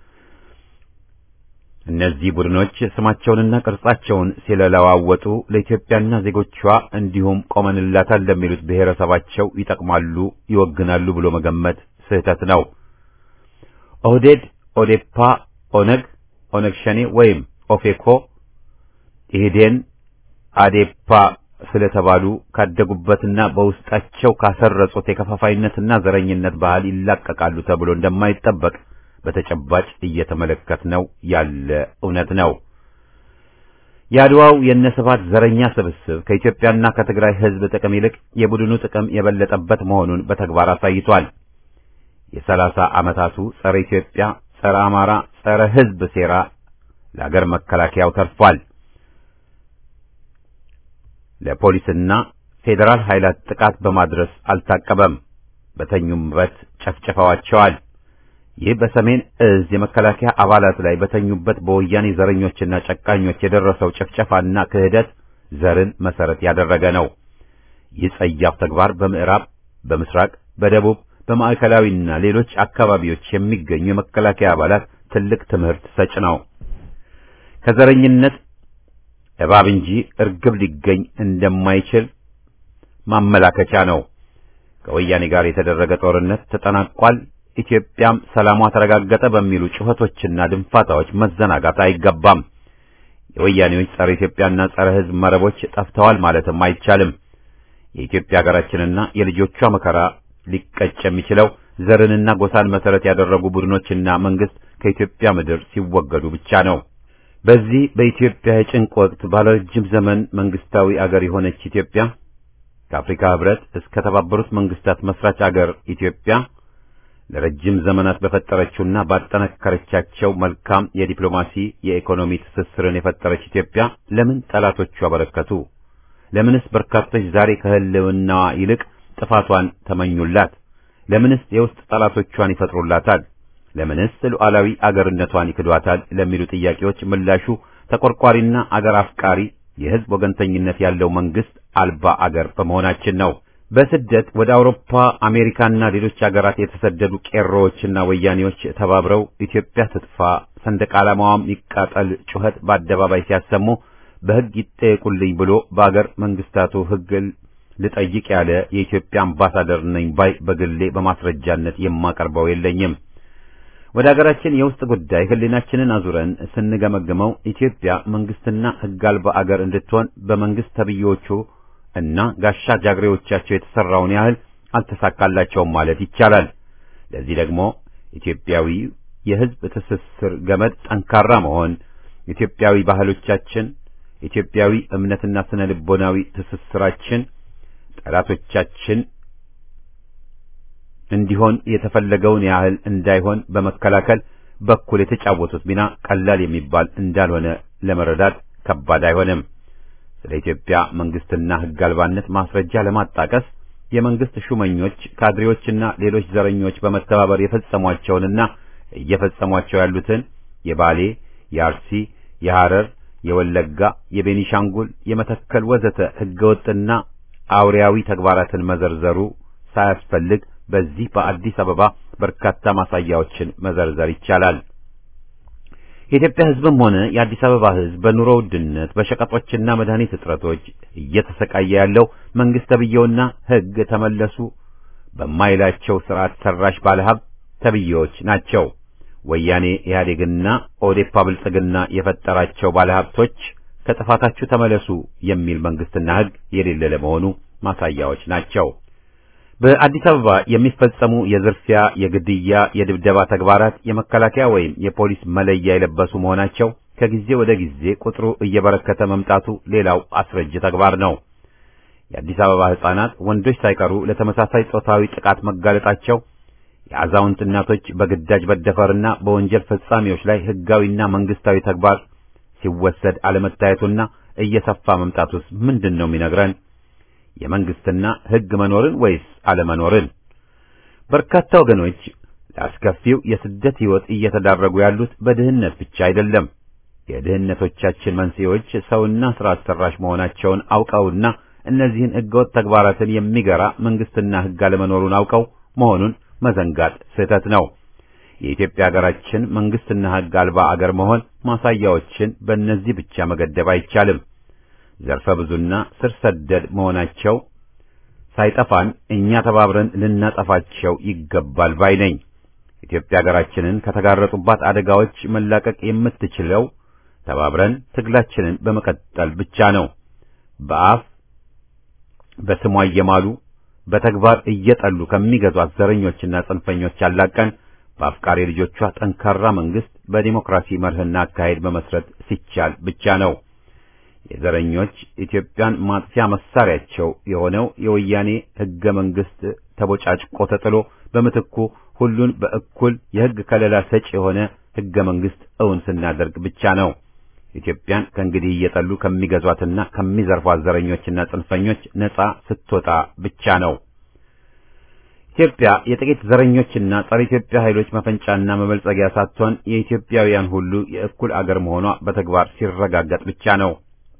እነዚህ ቡድኖች ስማቸውንና ቅርጻቸውን ሲለለዋወጡ ለኢትዮጵያና ዜጎቿ እንዲሁም ቆመንላታል ለሚሉት ብሔረሰባቸው ይጠቅማሉ፣ ይወግናሉ ብሎ መገመት ስህተት ነው። ኦህዴድ፣ ኦዴፓ፣ ኦነግ፣ ኦነግ ሸኔ ወይም ኦፌኮ ኢህዴን፣ አዴፓ ስለተባሉ ካደጉበትና በውስጣቸው ካሰረጹት የከፋፋይነትና ዘረኝነት ባህል ይላቀቃሉ ተብሎ እንደማይጠበቅ በተጨባጭ እየተመለከትነው ያለ እውነት ነው። የአድዋው የነስባት ዘረኛ ስብስብ ከኢትዮጵያና ከትግራይ ሕዝብ ጥቅም ይልቅ የቡድኑ ጥቅም የበለጠበት መሆኑን በተግባር አሳይቷል። የሰላሳ ዓመታቱ ጸረ ኢትዮጵያ፣ ጸረ አማራ፣ ጸረ ሕዝብ ሴራ ለአገር መከላከያው ተርፏል። ለፖሊስና ፌዴራል ኃይላት ጥቃት በማድረስ አልታቀበም። በተኙበት ጨፍጭፈዋቸዋል። ይህ በሰሜን እዝ የመከላከያ አባላት ላይ በተኙበት በወያኔ ዘረኞችና ጨቃኞች የደረሰው ጭፍጨፋና ክህደት ዘርን መሰረት ያደረገ ነው። ይህ ጸያፍ ተግባር በምዕራብ፣ በምስራቅ፣ በደቡብ፣ በማዕከላዊና ሌሎች አካባቢዎች የሚገኙ የመከላከያ አባላት ትልቅ ትምህርት ሰጭ ነው። ከዘረኝነት እባብ እንጂ እርግብ ሊገኝ እንደማይችል ማመላከቻ ነው። ከወያኔ ጋር የተደረገ ጦርነት ተጠናቋል፣ ኢትዮጵያም ሰላሟ ተረጋገጠ በሚሉ ጩኸቶችና ድንፋታዎች መዘናጋት አይገባም። የወያኔዎች ጸረ ኢትዮጵያና ጸረ ሕዝብ መረቦች ጠፍተዋል ማለትም አይቻልም። የኢትዮጵያ ሀገራችንና የልጆቿ መከራ ሊቀጭ የሚችለው ዘርንና ጎሳን መሰረት ያደረጉ ቡድኖችና መንግስት ከኢትዮጵያ ምድር ሲወገዱ ብቻ ነው። በዚህ በኢትዮጵያ የጭንቅ ወቅት ባለረጅም ዘመን መንግስታዊ አገር የሆነች ኢትዮጵያ ከአፍሪካ ህብረት እስከ ተባበሩት መንግስታት መስራች አገር ኢትዮጵያ ለረጅም ዘመናት በፈጠረችውና ባጠነከረቻቸው መልካም የዲፕሎማሲ የኢኮኖሚ ትስስርን የፈጠረች ኢትዮጵያ ለምን ጠላቶቿ በረከቱ? ለምንስ በርካቶች ዛሬ ከህልውናዋ ይልቅ ጥፋቷን ተመኙላት? ለምንስ የውስጥ ጠላቶቿን ይፈጥሩላታል? ለምንስ ሉዓላዊ አገርነቷን ይክዷታል? ለሚሉ ጥያቄዎች ምላሹ ተቆርቋሪና አገር አፍቃሪ የህዝብ ወገንተኝነት ያለው መንግስት አልባ አገር በመሆናችን ነው። በስደት ወደ አውሮፓ፣ አሜሪካና ሌሎች ሀገራት የተሰደዱ ቄሮዎችና ወያኔዎች ተባብረው ኢትዮጵያ ትጥፋ፣ ሰንደቅ ዓላማዋም ይቃጠል ጩኸት በአደባባይ ሲያሰሙ በህግ ይጠየቁልኝ ብሎ በአገር መንግስታቱ ህግ ልጠይቅ ያለ የኢትዮጵያ አምባሳደር ነኝ ባይ በግሌ በማስረጃነት የማቀርበው የለኝም። ወደ ሀገራችን የውስጥ ጉዳይ ህሊናችንን አዙረን ስንገመግመው ኢትዮጵያ መንግስትና ህግ አልባ አገር እንድትሆን በመንግስት ተብዮቹ እና ጋሻ ጃግሬዎቻቸው የተሰራውን ያህል አልተሳካላቸውም ማለት ይቻላል። ለዚህ ደግሞ ኢትዮጵያዊ የህዝብ ትስስር ገመድ ጠንካራ መሆን፣ ኢትዮጵያዊ ባህሎቻችን፣ ኢትዮጵያዊ እምነትና ስነ ልቦናዊ ትስስራችን ጠላቶቻችን እንዲሆን የተፈለገውን ያህል እንዳይሆን በመከላከል በኩል የተጫወቱት ሚና ቀላል የሚባል እንዳልሆነ ለመረዳት ከባድ አይሆንም። ስለ ኢትዮጵያ መንግስትና ህግ አልባነት ማስረጃ ለማጣቀስ የመንግስት ሹመኞች፣ ካድሬዎችና ሌሎች ዘረኞች በመተባበር የፈጸሟቸውንና እየፈጸሟቸው ያሉትን የባሌ፣ የአርሲ፣ የሐረር፣ የወለጋ፣ የቤኒሻንጉል፣ የመተከል ወዘተ ህገወጥና አውሬያዊ ተግባራትን መዘርዘሩ ሳያስፈልግ በዚህ በአዲስ አበባ በርካታ ማሳያዎችን መዘርዘር ይቻላል። የኢትዮጵያ ህዝብም ሆነ የአዲስ አበባ ህዝብ በኑሮ ውድነት፣ በሸቀጦችና መድኃኒት እጥረቶች እየተሰቃየ ያለው መንግስት ተብዬውና ህግ ተመለሱ በማይላቸው ስርዓት ሰራሽ ባለሀብት ተብዬዎች ናቸው። ወያኔ ኢህአዴግና ኦዴፓ ብልጽግና የፈጠራቸው ባለሀብቶች ከጥፋታችሁ ተመለሱ የሚል መንግስትና ህግ የሌለ ለመሆኑ ማሳያዎች ናቸው። በአዲስ አበባ የሚፈጸሙ የዝርፊያ፣ የግድያ፣ የድብደባ ተግባራት የመከላከያ ወይም የፖሊስ መለያ የለበሱ መሆናቸው ከጊዜ ወደ ጊዜ ቁጥሩ እየበረከተ መምጣቱ ሌላው አስረጅ ተግባር ነው። የአዲስ አበባ ህጻናት፣ ወንዶች ሳይቀሩ ለተመሳሳይ ጾታዊ ጥቃት መጋለጣቸው የአዛውንት እናቶች በግዳጅ መደፈርና በወንጀል ፈጻሚዎች ላይ ህጋዊና መንግስታዊ ተግባር ሲወሰድ አለመታየቱና እየሰፋ መምጣቱስ ምንድን ነው የሚነግረን? የመንግስትና ህግ መኖርን ወይስ አለመኖርን? በርካታ ወገኖች ለአስከፊው የስደት ህይወት እየተዳረጉ ያሉት በድህነት ብቻ አይደለም። የድህነቶቻችን መንስኤዎች ሰውና ስርዓት ሰራሽ መሆናቸውን አውቀውና እነዚህን ህገወጥ ተግባራትን የሚገራ መንግስትና ህግ አለመኖሩን አውቀው መሆኑን መዘንጋት ስህተት ነው። የኢትዮጵያ ሀገራችን መንግስትና ህግ አልባ አገር መሆን ማሳያዎችን በእነዚህ ብቻ መገደብ አይቻልም። ዘርፈ ብዙና ስር ሰደድ መሆናቸው ሳይጠፋን እኛ ተባብረን ልናጠፋቸው ይገባል ባይ ነኝ። ኢትዮጵያ ሀገራችንን ከተጋረጡባት አደጋዎች መላቀቅ የምትችለው ተባብረን ትግላችንን በመቀጠል ብቻ ነው። በአፍ በስሟ እየማሉ በተግባር እየጠሉ ከሚገዟት ዘረኞችና ጽንፈኞች አላቀን በአፍቃሪ ልጆቿ ጠንካራ መንግስት በዲሞክራሲ መርህና አካሄድ መመስረት ሲቻል ብቻ ነው። የዘረኞች ኢትዮጵያን ማጥፊያ መሳሪያቸው የሆነው የወያኔ ህገ መንግስት ተቦጫጭቆ ተጥሎ በምትኩ ሁሉን በእኩል የህግ ከለላ ሰጪ የሆነ ህገ መንግስት እውን ስናደርግ ብቻ ነው። ኢትዮጵያን ከእንግዲህ እየጠሉ ከሚገዟትና ከሚዘርፏት ዘረኞችና ጽንፈኞች ነጻ ስትወጣ ብቻ ነው። ኢትዮጵያ የጥቂት ዘረኞችና ጸረ ኢትዮጵያ ኃይሎች መፈንጫና መበልጸጊያ ሳትሆን የኢትዮጵያውያን ሁሉ የእኩል አገር መሆኗ በተግባር ሲረጋገጥ ብቻ ነው።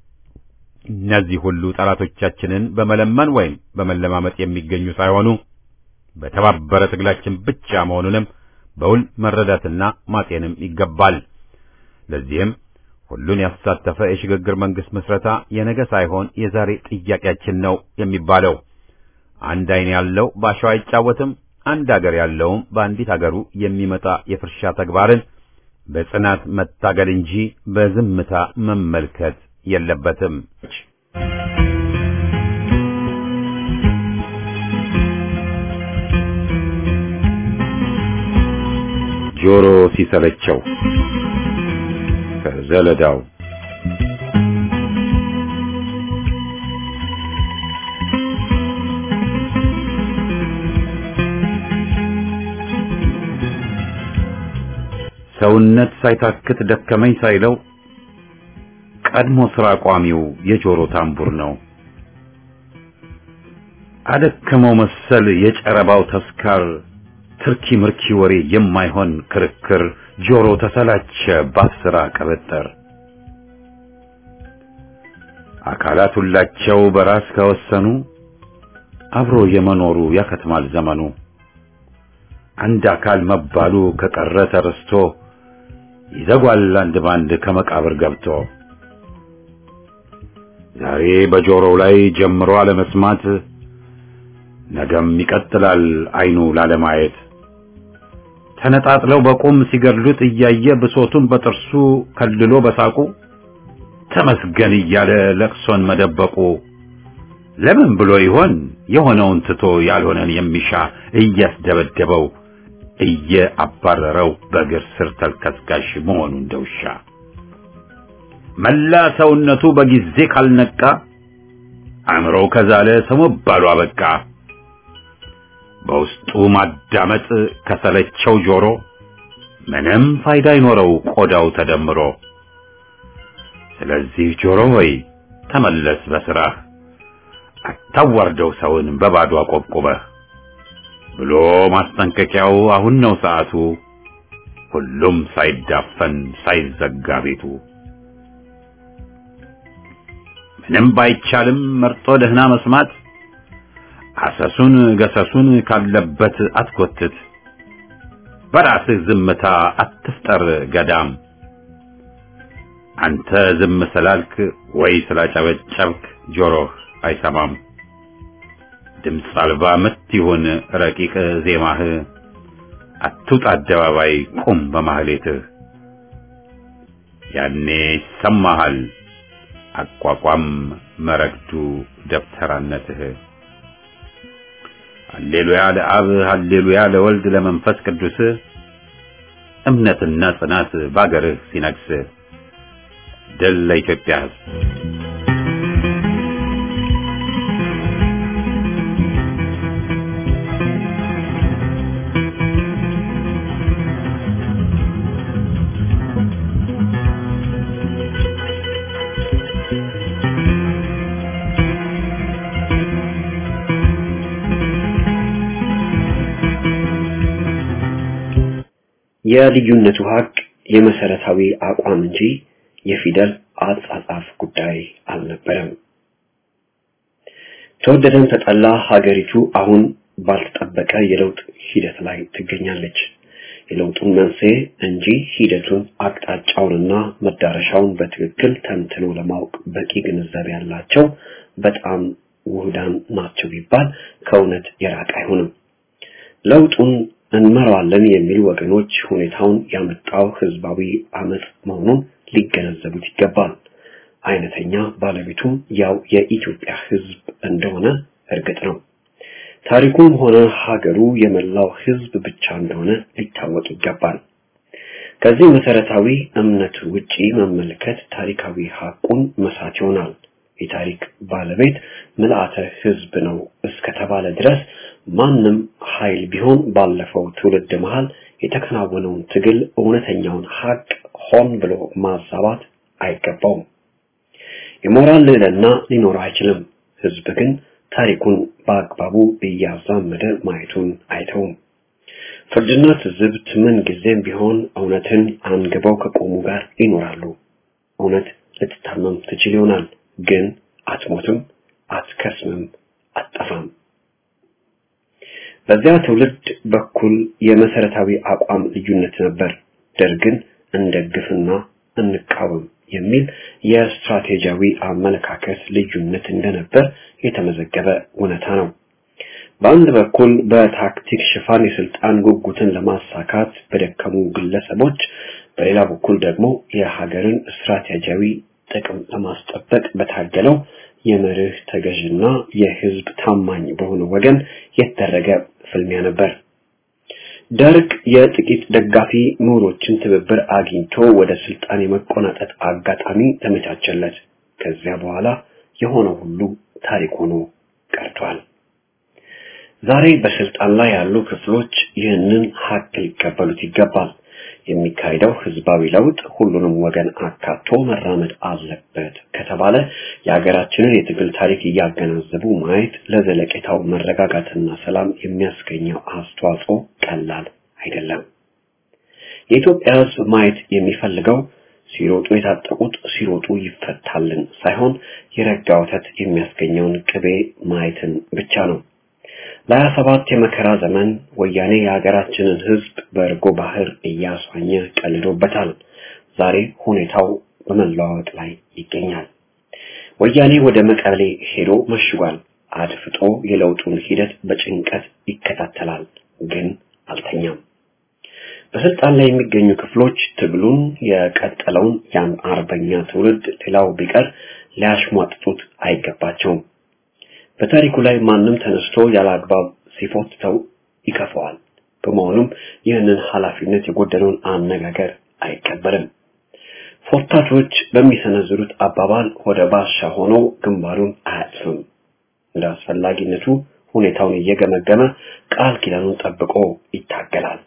እነዚህ ሁሉ ጠላቶቻችንን በመለመን ወይም በመለማመጥ የሚገኙ ሳይሆኑ በተባበረ ትግላችን ብቻ መሆኑንም በውል መረዳትና ማጤንም ይገባል። ለዚህም ሁሉን ያሳተፈ የሽግግር መንግስት ምስረታ የነገ ሳይሆን የዛሬ ጥያቄያችን ነው የሚባለው። አንድ ዓይን ያለው በአሸዋ አይጫወትም፣ አንድ አገር ያለውም በአንዲት አገሩ የሚመጣ የፍርሻ ተግባርን በጽናት መታገል እንጂ በዝምታ መመልከት የለበትም። ጆሮ ሲሰለቸው ከዘለዳው ሰውነት ሳይታክት ደከመኝ ሳይለው ቀድሞ ስራ ቋሚው የጆሮ ታምቡር ነው። አደከመው መሰል የጨረባው ተስካር ትርኪ ምርኪ ወሬ የማይሆን ክርክር ጆሮ ተሰላቸ ባስራ ቀበጠር አካላት ሁላቸው በራስ ከወሰኑ አብሮ የመኖሩ ያከትማል ዘመኑ። አንድ አካል መባሉ ከቀረ ተረስቶ ይዘጓል አንድ ባንድ ከመቃብር ገብቶ። ዛሬ በጆሮው ላይ ጀምሮ አለመስማት ነገም ይቀጥላል አይኑ ላለማየት። ተነጣጥለው በቁም ሲገድሉት እያየ ብሶቱን በጥርሱ ከልሎ በሳቁ ተመስገን እያለ ለቅሶን መደበቁ ለምን ብሎ ይሆን የሆነውን ትቶ ያልሆነን የሚሻ እያስደበደበው እየአባረረው በእግር ስር ተልከስካሽ መሆኑ እንደውሻ መላ ሰውነቱ በጊዜ ካልነቃ አእምሮው ከዛለ ሰው መባሉ አበቃ። በውስጡ ማዳመጥ ከሰለቸው ጆሮ ምንም ፋይዳ አይኖረው ቆዳው ተደምሮ። ስለዚህ ጆሮ ሆይ ተመለስ በስራህ፣ አታዋርደው ሰውን በባዶ አቆብቁበህ ብሎ ማስጠንቀቂያው አሁን ነው ሰዓቱ፣ ሁሉም ሳይዳፈን ሳይዘጋ ቤቱ። ምንም ባይቻልም መርጦ ደህና መስማት አሰሱን ገሰሱን ካለበት አትጎትት። በራስህ ዝምታ አትፍጠር ገዳም። አንተ ዝም ስላልክ ወይ ስላጨበጨብክ ጆሮህ አይሰማም። ድምፅ አልባ ምት ይሁን ረቂቅ ዜማህ፣ አትውጣ አደባባይ ቁም በማህሌትህ። ያኔ ይሰማሃል አቋቋም መረግዱ ደብተራነትህ። ሃሌሉያ ለአብ ሃሌሉያ ለወልድ ለመንፈስ ቅዱስ እምነትና ጽናት ባገርህ ሲነግስ ድል ለኢትዮጵያ ሕዝብ። የልዩነቱ ሀቅ የመሰረታዊ አቋም እንጂ የፊደል አጻጻፍ ጉዳይ አልነበረም። ተወደደም ተጠላ ሀገሪቱ አሁን ባልተጠበቀ የለውጥ ሂደት ላይ ትገኛለች። የለውጡን መንስኤ እንጂ ሂደቱን አቅጣጫውንና መዳረሻውን በትክክል ተንትኖ ለማወቅ በቂ ግንዛቤ ያላቸው በጣም ውህዳን ናቸው ቢባል ከእውነት የራቀ አይሆንም። ለውጡን እንመራዋለን የሚሉ ወገኖች ሁኔታውን ያመጣው ህዝባዊ አመጽ መሆኑን ሊገነዘቡት ይገባል። አይነተኛ ባለቤቱም ያው የኢትዮጵያ ህዝብ እንደሆነ እርግጥ ነው። ታሪኩም ሆነ ሀገሩ የመላው ህዝብ ብቻ እንደሆነ ሊታወቅ ይገባል። ከዚህ መሰረታዊ እምነት ውጪ መመልከት ታሪካዊ ሀቁን መሳት ይሆናል። የታሪክ ባለቤት ምልአተ ህዝብ ነው እስከተባለ ድረስ ማንም ኃይል ቢሆን ባለፈው ትውልድ መሃል የተከናወነውን ትግል እውነተኛውን ሀቅ ሆን ብሎ ማዛባት አይገባውም። የሞራል ልዕልና ሊኖረው አይችልም። ህዝብ ግን ታሪኩን በአግባቡ እያዛመደ ማየቱን አይተውም። ፍርድና ትዝብት ምን ጊዜም ቢሆን እውነትን አንግበው ከቆሙ ጋር ይኖራሉ። እውነት ልትታመም ትችል ይሆናል፣ ግን አትሞትም፣ አትከስምም፣ አትጠፋም። በዚያ ትውልድ በኩል የመሰረታዊ አቋም ልዩነት ነበር። ደርግን እንደግፍና እንቃወም የሚል የስትራቴጂያዊ አመለካከት ልዩነት እንደነበር የተመዘገበ እውነታ ነው። በአንድ በኩል በታክቲክ ሽፋን የስልጣን ጉጉትን ለማሳካት በደከሙ ግለሰቦች፣ በሌላ በኩል ደግሞ የሀገርን ስትራቴጂያዊ ጥቅም ለማስጠበቅ በታገለው የመርህ ተገዥና የህዝብ ታማኝ በሆነ ወገን የተደረገ ፍልሚያ ነበር። ደርግ የጥቂት ደጋፊ ምሁሮችን ትብብር አግኝቶ ወደ ስልጣን የመቆናጠጥ አጋጣሚ ተመቻቸለት። ከዚያ በኋላ የሆነው ሁሉ ታሪክ ሆኖ ቀርቷል። ዛሬ በስልጣን ላይ ያሉ ክፍሎች ይህንን ሀቅ ሊቀበሉት ይገባል። የሚካሄደው ህዝባዊ ለውጥ ሁሉንም ወገን አካቶ መራመድ አለበት ከተባለ የሀገራችንን የትግል ታሪክ እያገናዘቡ ማየት ለዘለቄታው መረጋጋትና ሰላም የሚያስገኘው አስተዋጽኦ ቀላል አይደለም። የኢትዮጵያ ህዝብ ማየት የሚፈልገው ሲሮጡ የታጠቁት ሲሮጡ ይፈታልን ሳይሆን የረጋ ወተት የሚያስገኘውን ቅቤ ማየትን ብቻ ነው። ለሀያ ሰባት የመከራ ዘመን ወያኔ የሀገራችንን ሕዝብ በእርጎ ባህር እያስዋኘ ቀልዶበታል። ዛሬ ሁኔታው በመለዋወጥ ላይ ይገኛል። ወያኔ ወደ መቀሌ ሄዶ መሽጓል። አድፍጦ የለውጡን ሂደት በጭንቀት ይከታተላል፣ ግን አልተኛም። በስልጣን ላይ የሚገኙ ክፍሎች ትግሉን የቀጠለውን ያን አርበኛ ትውልድ ሌላው ቢቀር ሊያሽሟጥጡት አይገባቸውም። በታሪኩ ላይ ማንም ተነስቶ ያለ አግባብ ሲፎትተው ይከፈዋል። በመሆኑም ይህንን ኃላፊነት የጎደለውን አነጋገር አይቀበልም። ፎታቾች በሚሰነዝሩት አባባል ወደ ባሻ ሆኖ ግንባሩን አያጥፍም። እንደ አስፈላጊነቱ ሁኔታውን እየገመገመ ቃል ኪዳኑን ጠብቆ ይታገላል።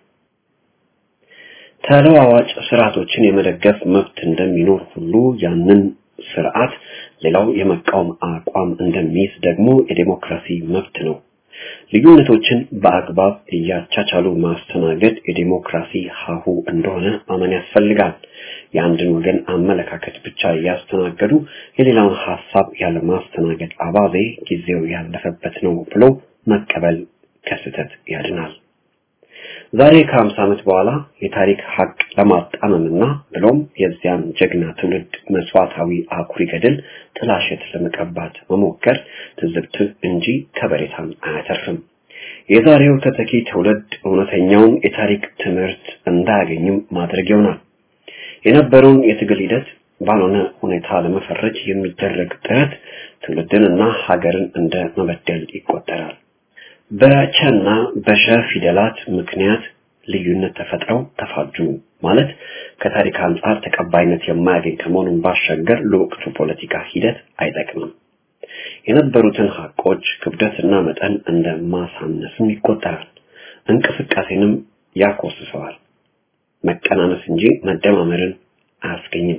ተለዋዋጭ ስርዓቶችን የመደገፍ መብት እንደሚኖር ሁሉ ያንን ስርዓት ሌላው የመቃወም አቋም እንደሚይዝ ደግሞ የዴሞክራሲ መብት ነው። ልዩነቶችን በአግባብ እያቻቻሉ ማስተናገድ የዴሞክራሲ ሀሁ እንደሆነ ማመን ያስፈልጋል። የአንድን ወገን አመለካከት ብቻ እያስተናገዱ የሌላውን ሀሳብ ያለ ማስተናገድ አባዜ ጊዜው ያለፈበት ነው ብሎ መቀበል ከስህተት ያድናል። ዛሬ ከሀምሳ ዓመት በኋላ የታሪክ ሀቅ ለማጣመምና ብሎም የዚያን ጀግና ትውልድ መስዋዕታዊ አኩሪ ገድል ጥላሸት ለመቀባት መሞከር ትዝብት እንጂ ከበሬታን አያተርፍም። የዛሬው ተተኪ ትውልድ እውነተኛውን የታሪክ ትምህርት እንዳያገኝም ማድረግ ይሆናል። የነበረውን የትግል ሂደት ባልሆነ ሁኔታ ለመፈረጅ የሚደረግ ጥረት ትውልድንና ሀገርን እንደ መበደል ይቆጠራል። በቸና በሸ ፊደላት ምክንያት ልዩነት ተፈጥረው ተፋጁ ማለት ከታሪክ አንጻር ተቀባይነት የማያገኝ ከመሆኑን ባሻገር ለወቅቱ ፖለቲካ ሂደት አይጠቅምም። የነበሩትን ሀቆች ክብደትና መጠን እንደ ማሳነስም ይቆጠራል። እንቅስቃሴንም ያኮስሰዋል። መቀናነስ እንጂ መደማመርን አያስገኝም።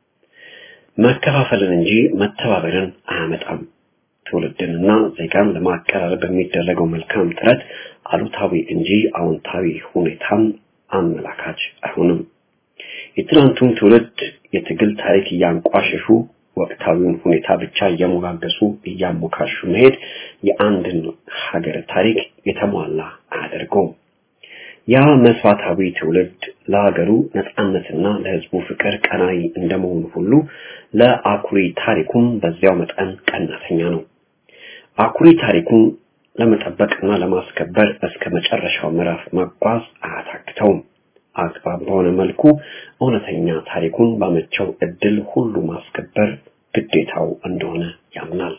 መከፋፈልን እንጂ መተባበርን አያመጣም። ትውልድንና ዜጋን ለማቀራረብ በሚደረገው መልካም ጥረት አሉታዊ እንጂ አዎንታዊ ሁኔታን አመላካች አይሆንም። የትናንቱን ትውልድ የትግል ታሪክ እያንቋሸሹ ወቅታዊውን ሁኔታ ብቻ እየሞጋገሱ እያሞካሹ መሄድ የአንድን ሀገር ታሪክ የተሟላ አያደርገውም። ያ መስዋዕታዊ ትውልድ ለሀገሩ ነጻነትና ለሕዝቡ ፍቅር ቀናይ እንደመሆኑ ሁሉ ለአኩሪ ታሪኩም በዚያው መጠን ቀናተኛ ነው። አኩሪ ታሪኩን ለመጠበቅና ለማስከበር እስከ መጨረሻው ምዕራፍ መጓዝ አያታክተውም። አግባብ በሆነ መልኩ እውነተኛ ታሪኩን ባመቸው እድል ሁሉ ማስከበር ግዴታው እንደሆነ ያምናል።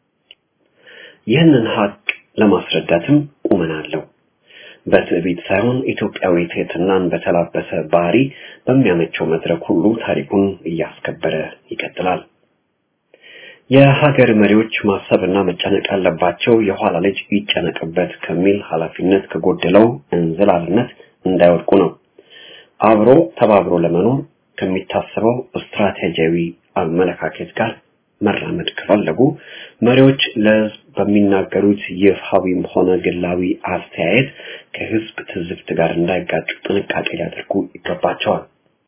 ይህንን ሀቅ ለማስረዳትም ቁመና አለው። በትዕቢት ሳይሆን ኢትዮጵያዊ ትሕትናን በተላበሰ ባህሪ በሚያመቸው መድረክ ሁሉ ታሪኩን እያስከበረ ይቀጥላል። የሀገር መሪዎች ማሰብና መጨነቅ ያለባቸው የኋላ ልጅ ይጨነቅበት ከሚል ኃላፊነት ከጎደለው እንዝላልነት እንዳይወድቁ ነው። አብሮ ተባብሮ ለመኖር ከሚታሰበው ስትራቴጂያዊ አመለካከት ጋር መራመድ ከፈለጉ መሪዎች ለሕዝብ በሚናገሩት ይፋዊም ሆነ ግላዊ አስተያየት ከሕዝብ ትዝብት ጋር እንዳይጋጩ ጥንቃቄ ሊያደርጉ ይገባቸዋል።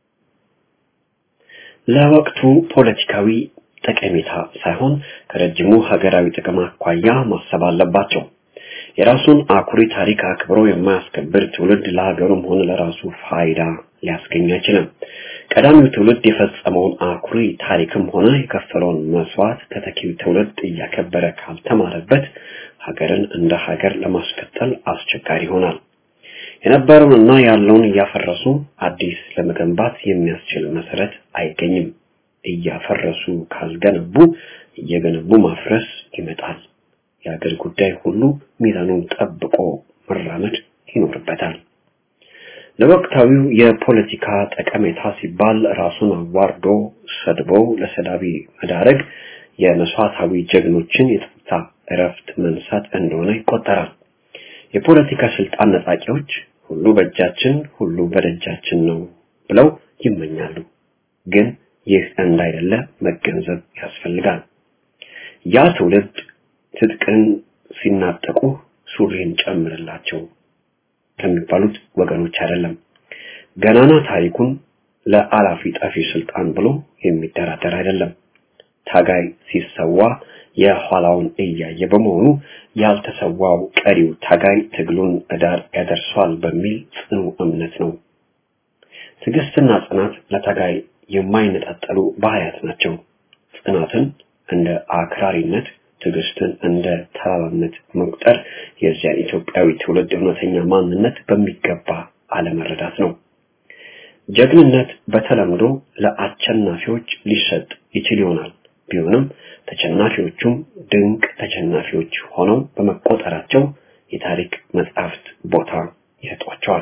ለወቅቱ ፖለቲካዊ ጠቀሜታ ሳይሆን ከረጅሙ ሀገራዊ ጥቅም አኳያ ማሰብ አለባቸው። የራሱን አኩሪ ታሪክ አክብሮ የማያስከብር ትውልድ ለሀገሩም ሆነ ለራሱ ፋይዳ ሊያስገኝ አይችልም። ቀዳሚው ትውልድ የፈጸመውን አኩሪ ታሪክም ሆነ የከፈለውን መስዋዕት ተተኪው ትውልድ እያከበረ ካልተማረበት ሀገርን እንደ ሀገር ለማስቀጠል አስቸጋሪ ይሆናል። የነበረውንና ያለውን እያፈረሱ አዲስ ለመገንባት የሚያስችል መሰረት አይገኝም። እያፈረሱ ካልገነቡ እየገነቡ ማፍረስ ይመጣል። የሀገር ጉዳይ ሁሉ ሚዛኑን ጠብቆ መራመድ ይኖርበታል። ለወቅታዊው የፖለቲካ ጠቀሜታ ሲባል ራሱን አዋርዶ ሰድቦ ለሰዳቢ መዳረግ የመስዋዕታዊ ጀግኖችን የጸጥታ እረፍት መንሳት እንደሆነ ይቆጠራል። የፖለቲካ ስልጣን ነጣቂዎች ሁሉ በእጃችን ሁሉ በደጃችን ነው ብለው ይመኛሉ። ግን ይህ እንዳይደለ መገንዘብ ያስፈልጋል። ያ ትውልድ ትጥቅን ሲናጠቁ ሱሪን ጨምርላቸው ከሚባሉት ወገኖች አይደለም። ገናና ታሪኩን ለአላፊ ጠፊ ስልጣን ብሎ የሚደራደር አይደለም። ታጋይ ሲሰዋ የኋላውን እያየ በመሆኑ ያልተሰዋው ቀሪው ታጋይ ትግሉን እዳር ያደርሷል በሚል ጽኑ እምነት ነው። ትዕግስትና ጽናት ለታጋይ የማይነጣጠሉ ባህሪያት ናቸው። ጽናትን እንደ አክራሪነት፣ ትዕግስትን እንደ ተራራነት መቁጠር የዚያን ኢትዮጵያዊ ትውልድ እውነተኛ ማንነት በሚገባ አለመረዳት ነው። ጀግንነት በተለምዶ ለአሸናፊዎች ሊሰጥ ይችል ይሆናል። ቢሆንም ተሸናፊዎቹም ድንቅ ተሸናፊዎች ሆነው በመቆጠራቸው የታሪክ መጻሕፍት ቦታ ይሰጧቸዋል።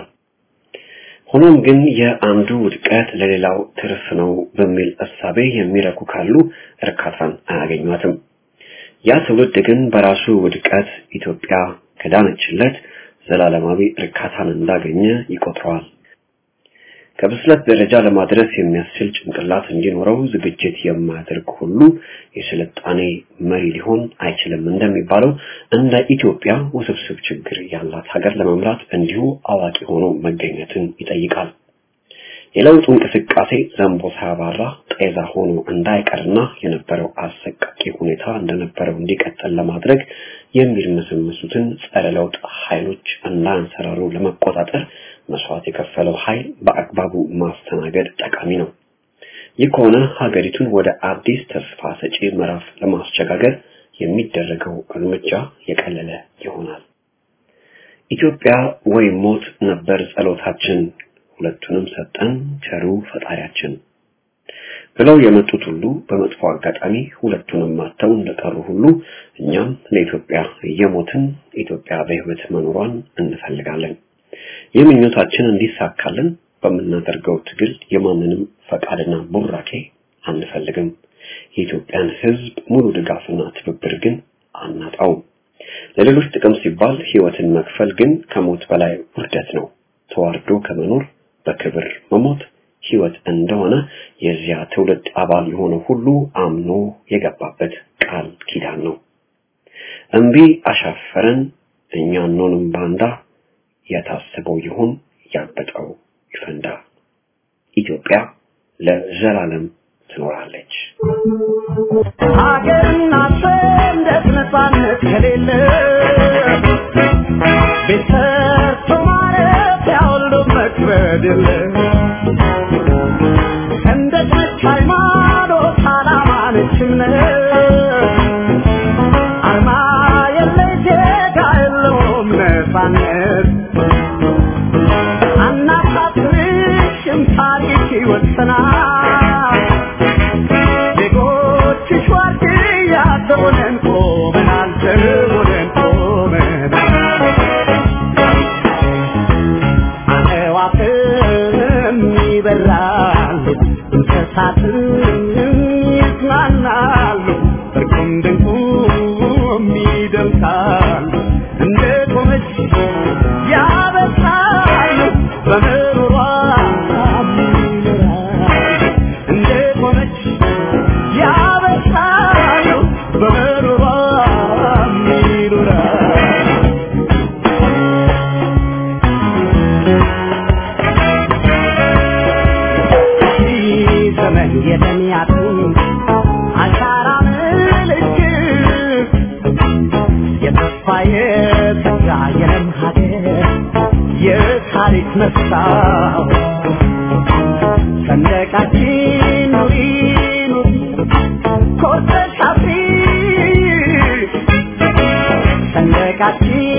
ሆኖም ግን የአንዱ ውድቀት ለሌላው ትርፍ ነው በሚል እሳቤ የሚረኩ ካሉ እርካታን አያገኟትም። ያ ትውልድ ግን በራሱ ውድቀት ኢትዮጵያ ከዳነችለት ዘላለማዊ እርካታን እንዳገኘ ይቆጥረዋል። ከብስለት ደረጃ ለማድረስ የሚያስችል ጭንቅላት እንዲኖረው ዝግጅት የማያደርግ ሁሉ የስልጣኔ መሪ ሊሆን አይችልም እንደሚባለው እንደ ኢትዮጵያ ውስብስብ ችግር ያላት ሀገር ለመምራት እንዲሁ አዋቂ ሆኖ መገኘትን ይጠይቃል። የለውጡ እንቅስቃሴ ዘንቦ ሳያባራ ጤዛ ሆኖ እንዳይቀርና የነበረው አሰቃቂ ሁኔታ እንደነበረው እንዲቀጥል ለማድረግ የሚርመሰመሱትን ጸረ ለውጥ ኃይሎች እንዳያንሰራሩ ለመቆጣጠር መስዋዕት የከፈለው ኃይል በአግባቡ ማስተናገድ ጠቃሚ ነው። ይህ ከሆነ ሀገሪቱን ወደ አዲስ ተስፋ ሰጪ ምዕራፍ ለማስሸጋገር የሚደረገው እርምጃ የቀለለ ይሆናል። ኢትዮጵያ ወይ ሞት ነበር ጸሎታችን፣ ሁለቱንም ሰጠን ቸሩ ፈጣሪያችን ብለው የመጡት ሁሉ በመጥፎ አጋጣሚ ሁለቱንም ማተው እንደቀሩ ሁሉ እኛም ለኢትዮጵያ እየሞትን ኢትዮጵያ በሕይወት መኖሯን እንፈልጋለን። ይህ ምኞታችን እንዲሳካልን በምናደርገው ትግል የማንንም ፈቃድና ቡራኬ አንፈልግም። የኢትዮጵያን ሕዝብ ሙሉ ድጋፍና ትብብር ግን አናጣውም። ለሌሎች ጥቅም ሲባል ሕይወትን መክፈል ግን ከሞት በላይ ውርደት ነው። ተዋርዶ ከመኖር በክብር መሞት ሕይወት እንደሆነ የዚያ ትውልድ አባል የሆነ ሁሉ አምኖ የገባበት ቃል ኪዳን ነው። እምቢ አሻፈረን እኛ እንሆንም ባንዳ የታሰበው ይሁን ያበጠው ይፈንዳ። ኢትዮጵያ ለዘላለም ትኖራለች። ሀገርና ሰንደቅ ነፃነት ከሌለ ቤት ሰርቶ ማረፊያ ሁሉ መክበድ የለ ሰንደቅ ነች ሃይማኖት፣ ዓላማ ነች እምነት አርማ የለሽ ዜጋ የለውም ነፃነት አናሳፍርሽም ታሪክ ይወሰናል ዜጎችሽ ዋርድያ ዘቦነን ቆመናል ዘቦነን ቆመናል አዕዋፍም ይበራሉ እንስሳትም ይዝናናሉ እርቁም ድንቁም ይደምቃሉ እንደ ቆመች ያበሳሉ በምሮሯ ይኖራሉ እንደ ቆመች ያበሳሉ በምሮሯ ይኖራሉ ዘመን የተሚያቱ አሻራ ምልክት የተስፋ የተጋ የለም ሀገር የታሪክ መስታወት ሰንደቃችን ኑሪ ኑሪ ኮርተሽ አፍሪ ሰንደቃችን